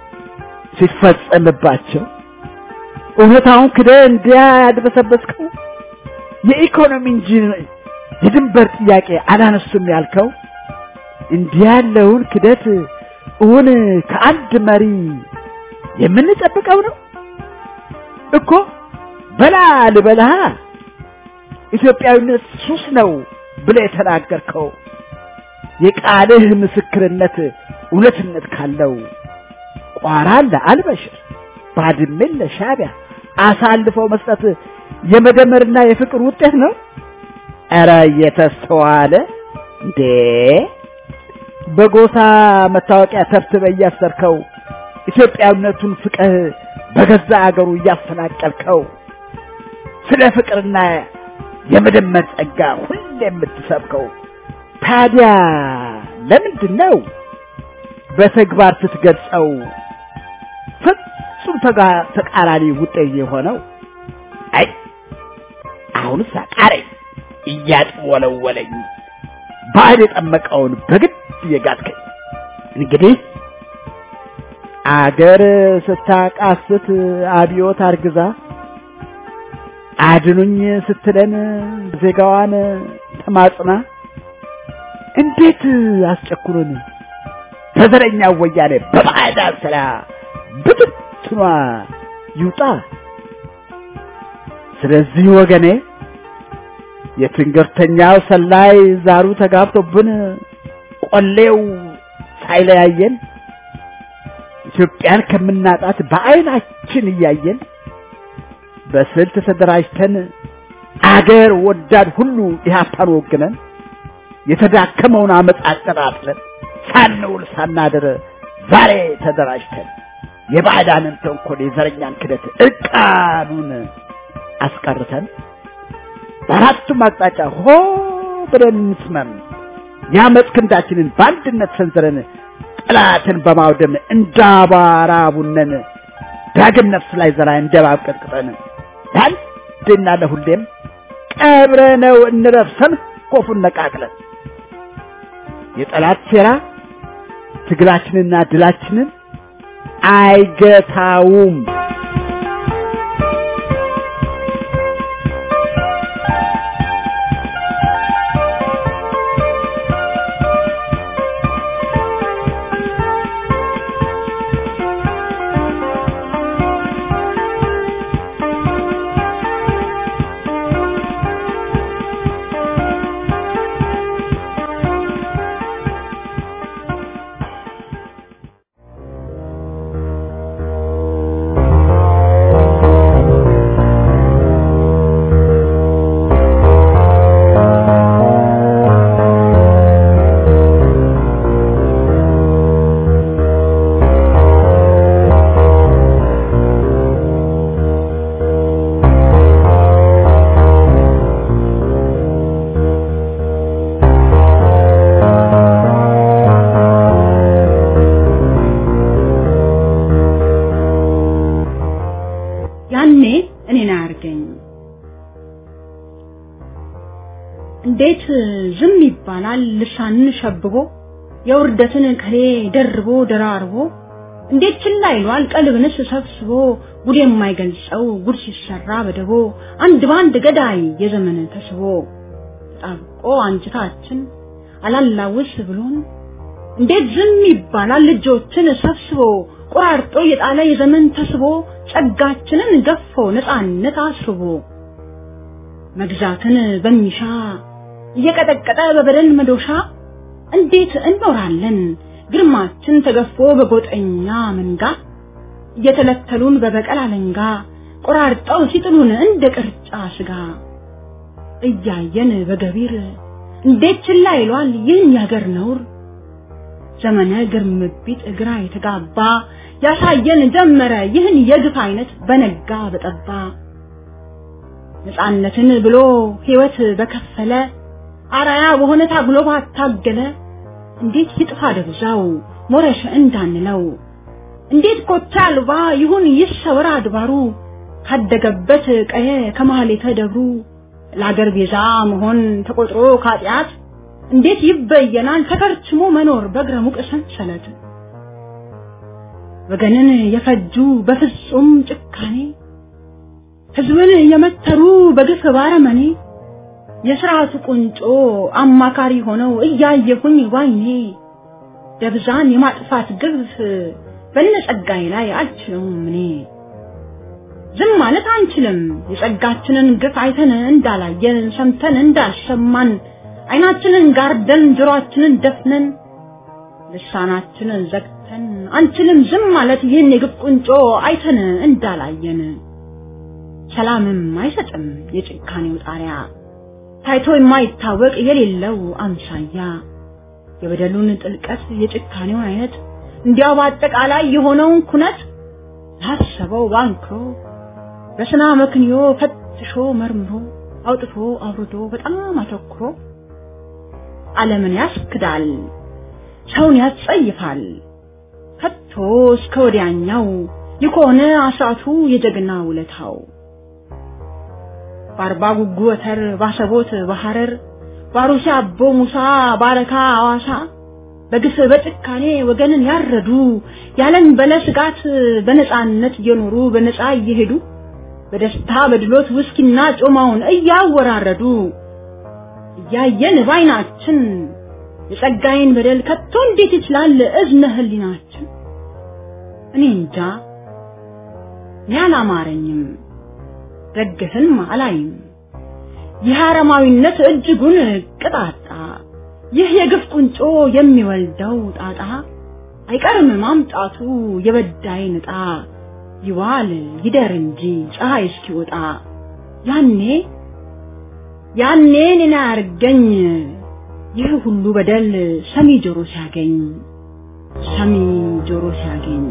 ሲፈጸምባቸው እውነታውን ክደህ እንዲያ ያድበሰበስከው የኢኮኖሚ እንጂ የድንበር ጥያቄ አላነሱም ያልከው እንዲህ ያለውን ክደት እውን ከአንድ መሪ የምንጠብቀው ነው እኮ። በላ ልበልሃ ኢትዮጵያዊነት ሱስ ነው ብለህ የተናገርከው የቃልህ ምስክርነት እውነትነት ካለው ቋራን ለአልበሽር ባድሜን ለሻዕቢያ አሳልፈው መስጠት የመደመርና የፍቅር ውጤት ነው። ኧረ እየተስተዋለ እንዴ በጎሳ መታወቂያ ተብትበ እያሰርከው ኢትዮጵያዊነቱን ፍቅህ በገዛ አገሩ እያፈናቀልከው ስለ ፍቅርና የመደመር ጸጋ ሁሌ የምትሰብከው ታዲያ ለምንድን ነው በተግባር ስትገልጸው ፍጹም ተጋ- ተቃራኒ ውጤት የሆነው? አይ አሁንስ አቃረኝ እያጥወለወለኝ ባዕድ የጠመቀውን በግድ እየጋጥከኝ እንግዲህ አገር ስታቃስት አብዮት አርግዛ አድኑኝ ስትለን ዜጋዋን ተማጽና እንዴት አስጨኩሩን በዘረኛ ወያኔ በባዕዳን ስራ ብትትኗ ይውጣ። ስለዚህ ወገኔ የትንገርተኛው ሰላይ ዛሩ ተጋብቶብን ቆሌው ሳይለያየን ኢትዮጵያን ከምናጣት በዓይናችን እያየን በስልት ተደራጅተን አገር ወዳድ ሁሉ ኢህአፓን ወግነን የተዳከመውን አመፅ አጠራጥለን ሳንውል ሳናድር ዛሬ ተደራጅተን የባዕዳንን ተንኮል የዘረኛን ክደት እርቃኑን አስቀርተን በአራቱም አቅጣጫ ሆ ብለን እንስመም የአመፅ ክንዳችንን በአንድነት ሰንዝረን ጠላትን በማውደም እንዳባራ ቡነን ዳግም ነፍስ ላይ ዘራ እንደ እባብ ቀጥቅጠን ለአንዴና ለሁሌም ቀብረነው እንረፍ ሰንኮፉን ነቃቅለን የጠላት ሴራ ትግላችንና ድላችንን አይገታውም። ያኔ እኔን አያርገኝ። እንዴት ዝም ይባላል? ልሳንን ሸብቦ የውርደትን ከሌ ደርቦ ደራርቦ እንዴት ችላ ይሏል? ቀልብንስ ሰብስቦ ጉድ የማይገልጸው ጉድ ሲሰራ በደቦ አንድ ባንድ ገዳይ የዘመን ተስቦ ተጣብቆ አንጅታችን አላላውስ ብሎን እንዴት ዝም ይባላል? ልጆችን ሰብስቦ ቆራርጦ የጣለ የዘመን ተስቦ ጸጋችንን ገፎ ነፃነት አስርቦ መግዛትን በሚሻ እየቀጠቀጠ በበደል መዶሻ እንዴት እንኖራለን ግርማችን ተገፎ በጎጠኛ መንጋ እየተለተሉን በበቀል አለንጋ ቆራርጠው ሲጥሉን እንደ ቅርጫ ስጋ እያየን በገቢር እንዴት ችላ ይሏል ይህን ያገር ነውር ዘመነ ግርምቢት እግራ የተጋባ ያሳየን ጀመረ ይህን የግፍ አይነት በነጋ በጠባ ነፃነትን ብሎ ሕይወት በከፈለ አራያ በሆነ ታግሎ ባታገለ እንዴት ይጥፋ ደብዛው ሞረሽ እንዳንለው እንዴት ኮቻ አልባ ይሁን ይሰወር አድባሩ ካደገበት ቀየ ከማህሌተ ደብሩ ለአገር ቤዛ መሆን ተቆጥሮ ካጢአት እንዴት ይበየናል ተከርችሞ መኖር በእግረ ሙቅ ሰንሰለት ወገንን የፈጁ በፍጹም ጭካኔ ህዝብን የመተሩ በግፍ ባረመኔ የስርዓቱ ቁንጮ አማካሪ ሆነው እያየሁኝ ዋይኔ ደብዛን የማጥፋት ግፍ በነጸጋይ ላይ አልችለውም እኔ ዝም ማለት አንችልም የጸጋችንን ግፍ አይተን እንዳላየን ሰምተን እንዳልሰማን አይናችንን ጋርደን ጆሮአችንን ደፍነን ልሳናችንን ዘግተን አንችልም ዝም ማለት ይህን የግፍ ቁንጮ አይተን እንዳላየን ሰላምም አይሰጥም የጭካኔው ጣሪያ ታይቶ የማይታወቅ የሌለው አምሳያ የበደሉን ጥልቀት የጭካኔውን አይነት እንዲያው በአጠቃላይ የሆነውን ኩነት ላሰበው ባንክሮ በስና መክንዮ ፈትሾ መርምሮ አውጥቶ አውርዶ በጣም አተኩሮ ዓለምን ያስክዳል፣ ሰውን ያስጸይፋል። ከቶ እስከ ወዲያኛው የከሆነ አስራቱ የጀግና ውለታው በአርባ ጉጉ ወተር ባሰቦት በሐረር ባሩሲ አቦ ሙሳ ባረካ አዋሳ በግፍ በጭካኔ ወገንን ያረዱ ያለን በለ ስጋት በነፃነት እየኖሩ በነፃ እየሄዱ በደስታ በድሎት ውስኪና ጮማውን እያወራረዱ እያየን ባይናችን የጸጋዬን በደል ከቶ እንዴት ይችላል እዝነ ህሊናችን? እኔ እንጃ እኔ አላማረኝም፣ ደግፍን አላይም። ይህ አረማዊነት እጅጉን ቅጣጣ፣ ይህ የግፍ ቁንጮ የሚወልደው ጣጣ አይቀርም ማምጣቱ የበዳይን ዕጣ ይዋል ይደር እንጂ ፀሐይ እስኪወጣ ያኔ ያኔ እኔን አያርገኝ ይህ ሁሉ በደል ሰሚ ጆሮ ሲያገኝ ሰሚ ጆሮ ሲያገኝ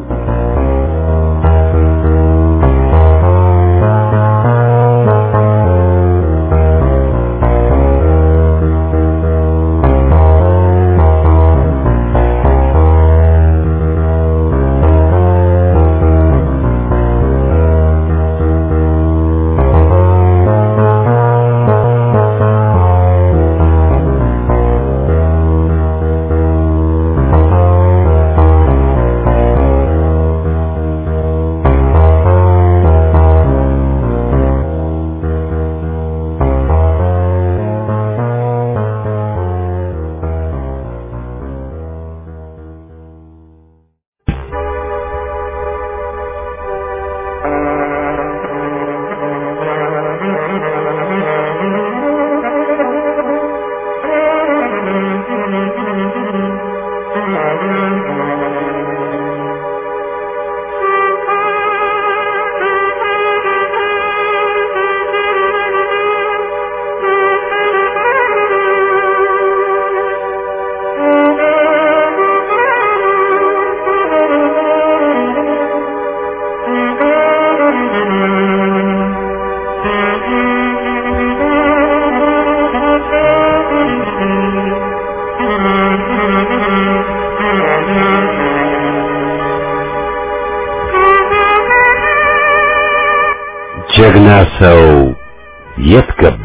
ጀግና ሰው የት ገባ?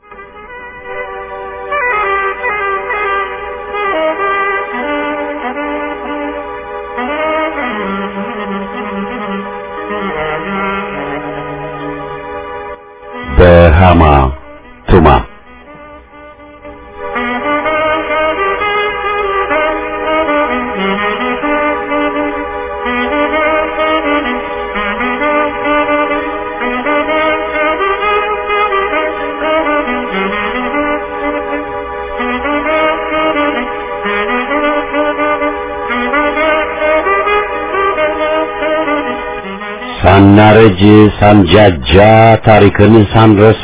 በሃማ ቱማ ሳናረጅ ሳንጃጃ ታሪክን ሳንረሳ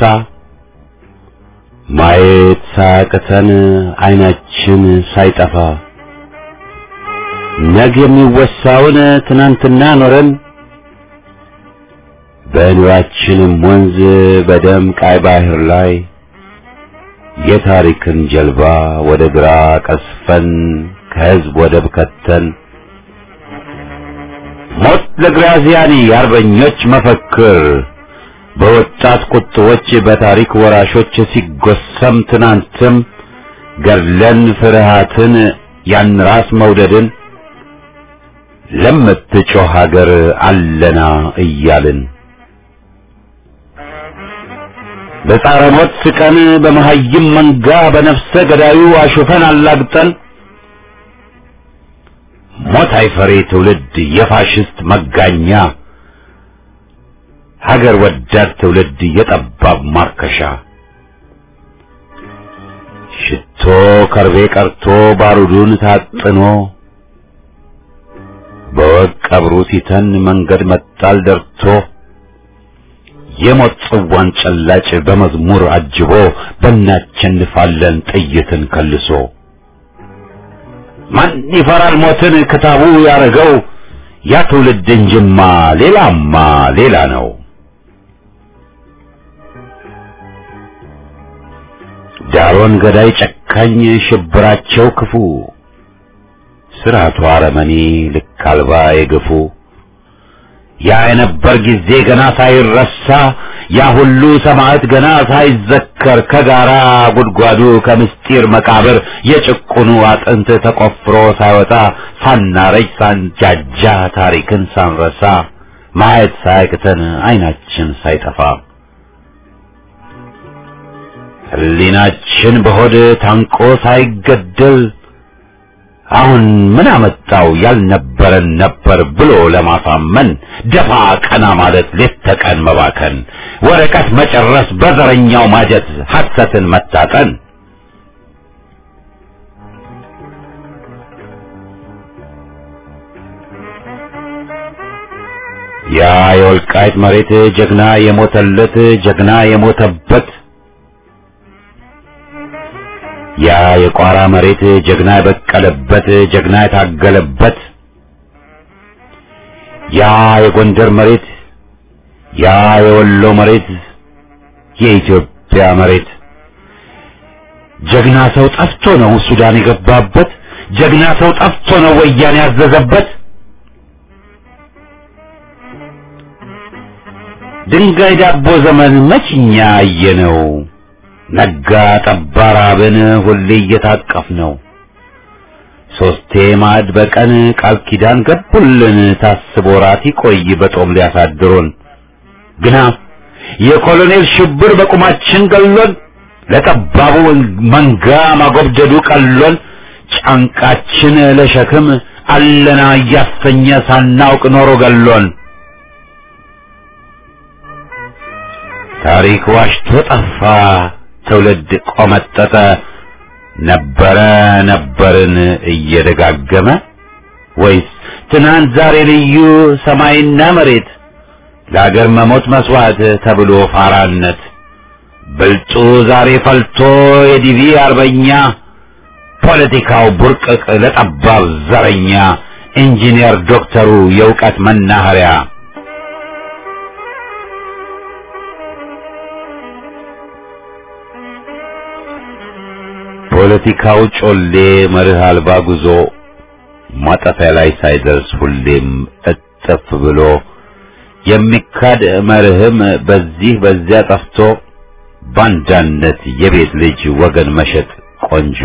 ማየት ሳያቅተን አይናችን ሳይጠፋ ነገ የሚወሳውን ትናንትና ኖረን በኑራችንም ወንዝ በደም ቃይ ባህር ላይ የታሪክን ጀልባ ወደ ግራ ቀስፈን ከህዝብ ወደብ ከተን ሞት ለግራዚያኒ የአርበኞች መፈክር በወጣት ቁጥቦች በታሪክ ወራሾች ሲጎሰም ትናንትም ገድለን ፍርሃትን ያን ራስ መውደድን ለምትጮህ ሀገር አለና እያልን በጻረ ሞት ስቀን በመሀይም መንጋ በነፍሰ ገዳዩ አሹፈን አላግጠን ሞት አይፈሬ ትውልድ የፋሽስት መጋኛ ሀገር ወዳድ ትውልድ የጠባብ ማርከሻ ሽቶ ከርቤ ቀርቶ ባሩዱን ታጥኖ በወቅ ቀብሩ ሲተን መንገድ መጣል ደርቶ የሞት ጽዋን ጨላጭ በመዝሙር አጅቦ በእናቸንፋለን ጥይትን ከልሶ ማን ይፈራል ሞትን ክታቡ ያረገው ያ ትውልድ እንጅማ ሌላማ ሌላ ነው። ዳሮን ገዳይ ጨካኝ ሽብራቸው ክፉ ስርዓቱ አረመኔ ልክ አልባ የገፉ ያ የነበር ጊዜ ገና ሳይረሳ ያ ሁሉ ሰማዕት ገና ሳይዘከር ከጋራ ጉድጓዱ ከምስጢር መቃብር የጭቁኑ አጥንት ተቆፍሮ ሳይወጣ ሳናረጅ ሳንጃጃ ታሪክን ሳንረሳ ማየት ሳያቅተን አይናችን ሳይጠፋ ሕሊናችን በሆድ ታንቆ ሳይገደል አሁን ምን አመጣው ያልነበረን ነበር ብሎ ለማሳመን ደፋ ቀና ማለት ሌት ተቀን መባከን ወረቀት መጨረስ በዘረኛው ማጀት ሐሰትን መታጠን ያ የወልቃይት መሬት ጀግና የሞተለት ጀግና የሞተበት ያ የቋራ መሬት ጀግና የበቀለበት ጀግና የታገለበት ያ የጎንደር መሬት ያ የወሎ መሬት የኢትዮጵያ መሬት ጀግና ሰው ጠፍቶ ነው ሱዳን የገባበት ጀግና ሰው ጠፍቶ ነው ወያኔ ያዘዘበት ድንጋይ ዳቦ ዘመን መችኛ አየነው ነጋ ጠባ ራብን ሁሌ እየታቀፍ ነው ሶስቴ ማዕድ በቀን ቃል ኪዳን ገቡልን ታስቦ ራት ይቆይ በጦም ሊያሳድሩን ግና የኮሎኔል ሽብር በቁማችን ገሎን ለጠባቡ መንጋ ማጎብደዱ ቀሎን ጫንቃችን ለሸክም አለና እያሰኘ ሳናውቅ ኖሮ ገሎን ታሪክ ዋሽቶ ጠፋ ትውልድ ቆመጠጠ ነበረ ነበርን እየደጋገመ ወይስ ትናንት ዛሬ ልዩ ሰማይና መሬት ለአገር መሞት መስዋዕት ተብሎ ፋራነት ብልጡ ዛሬ ፈልቶ የዲቪ አርበኛ ፖለቲካው ቡርቅቅ ለጠባብ ዘረኛ ኢንጂነር ዶክተሩ የእውቀት መናኸሪያ ፖለቲካው ጮሌ መርህ አልባ ጉዞ ማጠፊያ ላይ ሳይደርስ ሁሌም እጥፍ ብሎ የሚካድ መርህም በዚህ በዚያ ጠፍቶ ባንዳነት የቤት ልጅ ወገን መሸጥ ቆንጆ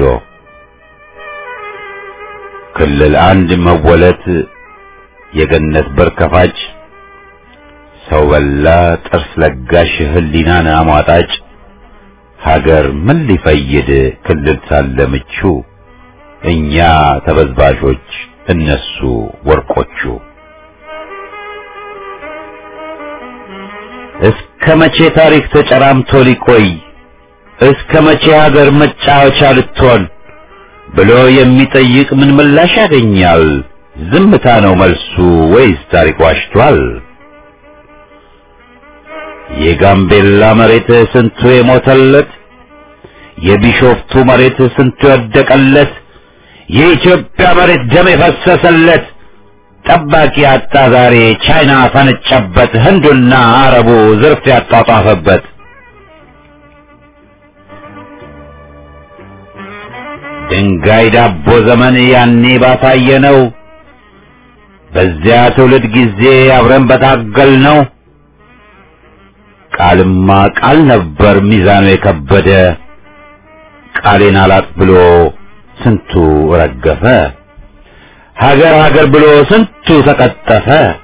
ክልል አንድ መወለት የገነት በር ከፋጭ ሰው በላ ጥርስ ለጋሽ ህሊናን አሟጣጭ ሀገር ምን ሊፈይድ ክልል ሳለ ምቹ እኛ ተበዝባዦች እነሱ ወርቆቹ እስከ መቼ ታሪክ ተጨራምቶ ሊቆይ እስከ መቼ ሀገር መጫወቻ ልትሆን ብሎ የሚጠይቅ ምን ምላሽ ያገኛል? ዝምታ ነው መልሱ ወይስ ታሪክ ዋሽቷል? የጋምቤላ መሬት ስንቱ የሞተለት፣ የቢሾፍቱ መሬት ስንቱ የወደቀለት፣ የኢትዮጵያ መሬት ደም የፈሰሰለት ጠባቂ አጣ ዛሬ ቻይና ፈነጨበት፣ ህንዱና አረቡ ዝርፍ ያጧጧፈበት። ድንጋይ ዳቦ ዘመን ያኔ ባሳየ ነው። በዚያ ትውልድ ጊዜ አብረን በታገል ነው። ቃልማ ቃል ነበር ሚዛኑ የከበደ ቃሌን አላጥ ብሎ ስንቱ ረገፈ። ሀገር ሀገር ብሎ ስንቱ ተቀጠፈ።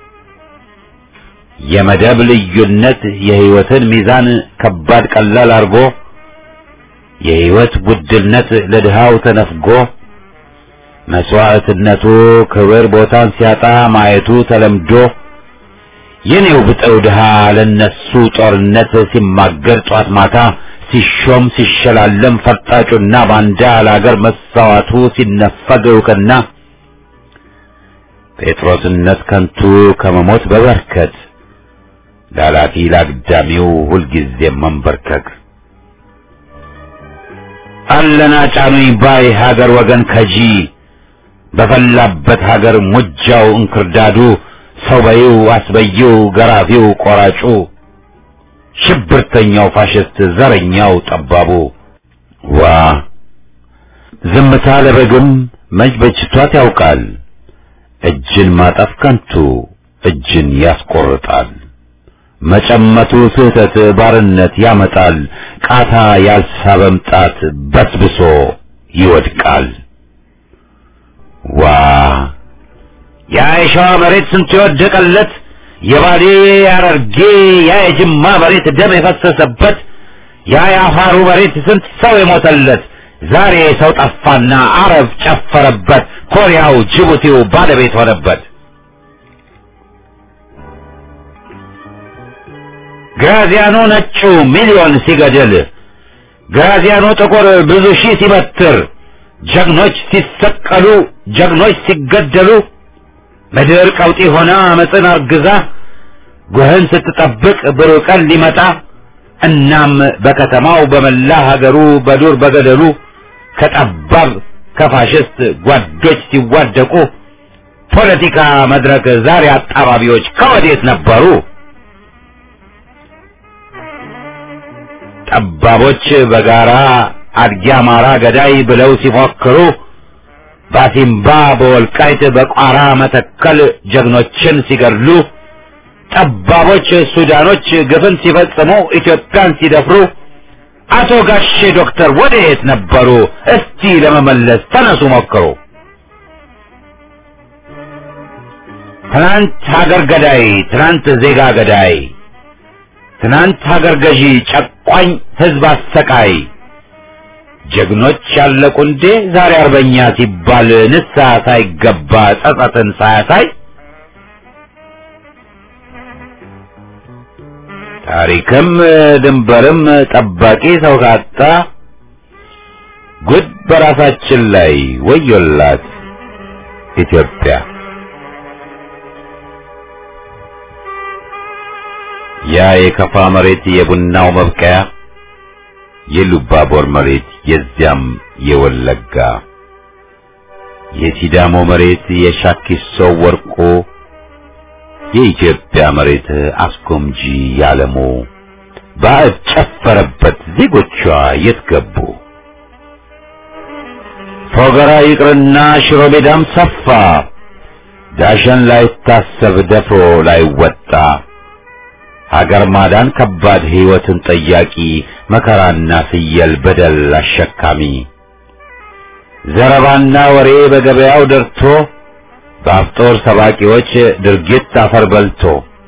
የመደብ ልዩነት የህይወትን ሚዛን ከባድ ቀላል አርጎ የህይወት ውድነት ለድሃው ተነፍጎ መስዋዕትነቱ ክብር ቦታን ሲያጣ ማየቱ ተለምዶ የኔው ብጠው ድሃ ለነሱ ጦርነት ሲማገር ጧት ማታ ሲሾም ሲሸላለም ፈርጣጩና ባንዳ ለአገር መሳዋቱ ሲነፈግ እውቅና ጴጥሮስነት ከንቱ ከመሞት በበርከት ላላፊ ላግዳሚው ሁልጊዜ መንበርከክ አለና ጫኑኝ ባይ ሀገር ወገን ከጂ በፈላበት ሀገር ሙጃው እንክርዳዱ ሰው በይው አስበይው ገራፊው ቆራጩ ሽብርተኛው ፋሽስት ዘረኛው ጠባቡ ዋ ዝምታ ለበግም መች በጅቷት ያውቃል እጅን ማጠፍ ከንቱ እጅን ያስቆርጣል መጨመቱ ስህተት ባርነት ያመጣል ቃታ ያልሳበም ጣት በስብሶ ይወድቃል ዋ ያ የሸዋ መሬት ስንት የወደቀለት የባሌ ያረርጌ ያ የጅማ መሬት ደም የፈሰሰበት ያ የአፋሩ መሬት ስንት ሰው የሞተለት ዛሬ ሰው ጠፋና አረብ ጨፈረበት ኮሪያው ጅቡቲው ባለቤት ሆነበት ግራዚያኑ ነጩ ሚሊዮን ሲገድል ግራዚያኑ ጥቁር ብዙ ሺህ ሲበትር ጀግኖች ሲሰቀሉ ጀግኖች ሲገደሉ ምድር ቀውጢ ሆና አመፅን አርግዛ ጉህን ስትጠብቅ ብሩህ ቀን ሊመጣ እናም በከተማው በመላ ሀገሩ በዱር በገደሉ ከጠባብ ከፋሽስት ጓዶች ሲዋደቁ ፖለቲካ መድረክ ዛሬ አጣባቢዎች ከወዴት ነበሩ? ጠባቦች በጋራ አድጊ አማራ ገዳይ ብለው ሲፎክሩ ባሲምባ በወልቃይት በቋራ መተከል ጀግኖችን ሲገድሉ ጠባቦች ሱዳኖች ግፍን ሲፈጽሙ ኢትዮጵያን ሲደፍሩ አቶ ጋሼ ዶክተር ወዴት ነበሩ? እስቲ ለመመለስ ተነሱ ሞክሩ። ትናንት ሀገር ገዳይ፣ ትናንት ዜጋ ገዳይ፣ ትናንት ሀገር ገዢ፣ ጨቋኝ ህዝብ አሰቃይ ጀግኖች ያለቁ እንዴ ዛሬ አርበኛ ሲባል ንስሐ ሳይገባ ጸጸትን ሳያሳይ ታሪክም ድንበርም ጠባቂ ሰው ካጣ ጉድ በራሳችን ላይ ወዮላት ኢትዮጵያ። ያ የከፋ መሬት የቡናው መብቀያ የሉባቦር መሬት የዚያም የወለጋ የሲዳሞ መሬት የሻኪሶ ወርቆ የኢትዮጵያ መሬት አስጎምጂ ያለሙ ባዕድ ጨፈረበት ዜጎቿ የት ገቡ? ፎገራ ይቅርና ሽሮ ሜዳም ሰፋ ዳሸን ላይታሰብ ደፍሮ ላይወጣ ሀገር ማዳን ከባድ ሕይወትን ጠያቂ መከራና ፍየል በደል አሸካሚ ዘረባና ወሬ በገበያው ደርቶ በአፍጦር ሰባቂዎች ድርጊት አፈር በልቶ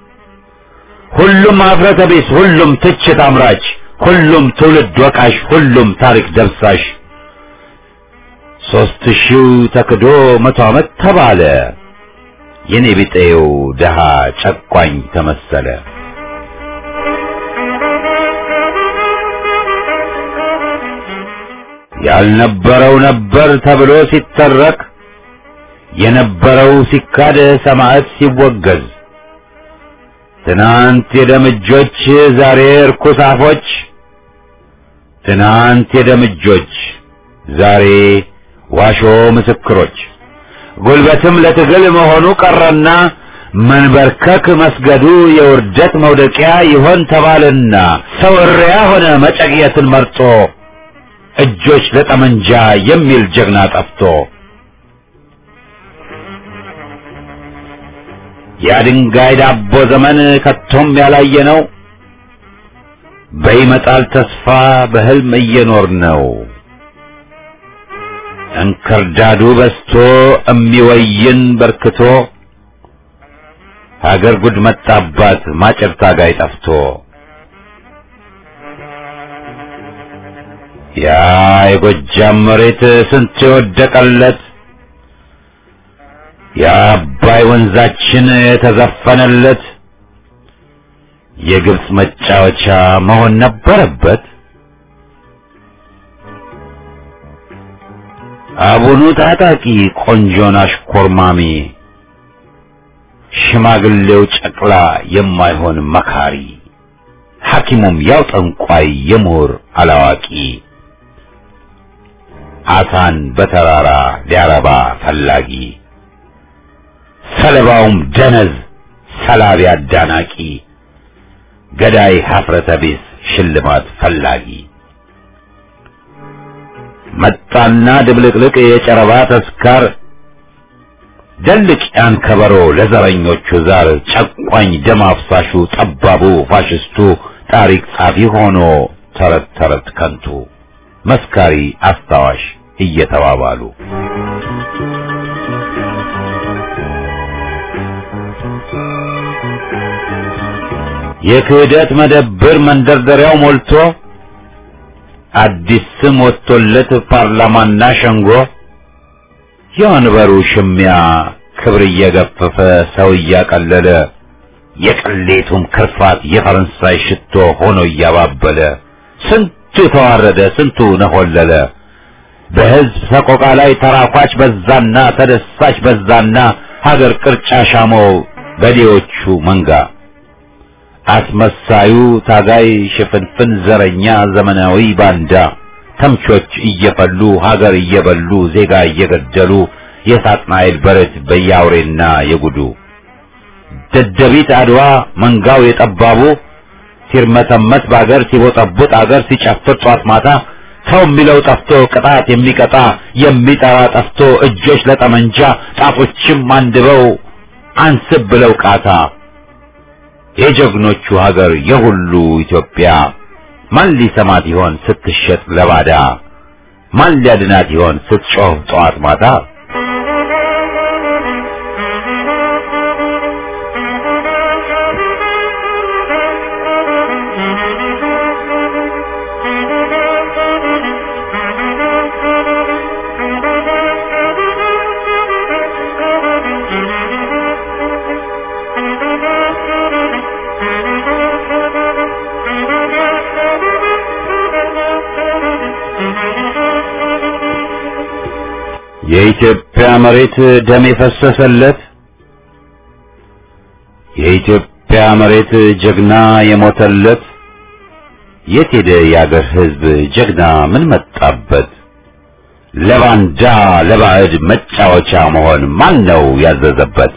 ሁሉም አፍረተ ቢስ፣ ሁሉም ትችት አምራች፣ ሁሉም ትውልድ ወቃሽ፣ ሁሉም ታሪክ ደብሳሽ ሦስት ሺው ተክዶ መቶ ዓመት ተባለ የኔ ቢጤው ደሃ ጨቋኝ ተመሰለ። ያልነበረው ነበር ተብሎ ሲተረክ የነበረው ሲካድ ሰማዕት ሲወገዝ ትናንት የደምጆች ዛሬ እርኩስ አፎች ትናንት የደምጆች ዛሬ ዋሾ ምስክሮች ጉልበትም ለትግል መሆኑ ቀረና መንበርከክ መስገዱ የውርደት መውደቂያ ይሆን ተባልና ሰው እሪያ ሆነ መጨቅየትን መርጦ እጆች ለጠመንጃ የሚል ጀግና ጠፍቶ የድንጋይ ዳቦ ዘመን ከቶም ያላየ ነው። በይመጣል ተስፋ በህልም እየኖር ነው። እንክርዳዱ በስቶ እሚወይን በርክቶ ሀገር ጉድ መጣባት ማጨር ታጋይ ጠፍቶ ያ የጎጃም መሬት ስንት የወደቀለት የአባይ ወንዛችን የተዘፈነለት የግብፅ መጫወቻ መሆን ነበረበት። አቡኑ ታጣቂ ቆንጆን አሽኮርማሚ ሽማግሌው ጨቅላ የማይሆን መካሪ ሐኪሙም ያው ጠንቋይ የምሁር አላዋቂ አሳን በተራራ ሊያረባ ፈላጊ ሰለባውም ደነዝ ሰላቢ አዳናቂ ገዳይ ሀፍረተ ቢስ ሽልማት ፈላጊ መጣና ድብልቅልቅ የጨረባ ተስካር ደልቅ ያን ከበሮ ለዘረኞቹ ዛር ጨቋኝ ደም አፍሳሹ ጠባቡ ፋሽስቱ ታሪክ ጻፊ ሆኖ ተረት ተረት ከንቱ መስካሪ አስታዋሽ እየተባባሉ የክህደት መደብር መንደርደሪያው ሞልቶ አዲስ ስም ወጥቶለት ፓርላማና ሸንጎ የወንበሩ ሽሚያ ክብር እየገፈፈ ሰው እያቀለለ የቅሌቱም ክርፋት የፈረንሳይ ሽቶ ሆኖ እያባበለ ስንቱ ተዋረደ፣ ስንቱ ነሆለለ። በሕዝብ ሰቆቃ ላይ ተራኳች በዛና ተደሳች በዛና ሀገር ቅርጫ ሻመው በዴዎቹ መንጋ አስመሳዩ ታጋይ ሽፍንፍን ዘረኛ ዘመናዊ ባንዳ ተምቾች እየፈሉ ሀገር እየበሉ ዜጋ እየገደሉ የሳጥናኤል በረት በያውሬና የጉዱ ደደቢት አድዋ መንጋው የጠባቡ ሲርመሰመስ በአገር ሲቦጠቡጥ አገር ሲጨፍር ጧት ማታ ሰው የሚለው ጠፍቶ ቅጣት የሚቀጣ የሚጠራ ጠፍቶ እጆች ለጠመንጃ ጣቶችም አንድበው አንስብ ብለው ቃታ የጀግኖቹ ሀገር የሁሉ ኢትዮጵያ ማን ሊሰማት ይሆን ስትሸጥ ለባዳ? ማን ሊያድናት ይሆን ስትጮህ ጠዋት ማታ? የኢትዮጵያ መሬት ደም የፈሰሰለት የኢትዮጵያ መሬት ጀግና የሞተለት የት ሄደ የአገር ሕዝብ ጀግና ምን መጣበት? ለባንዳ ለባዕድ መጫወቻ መሆን ማን ነው ያዘዘበት?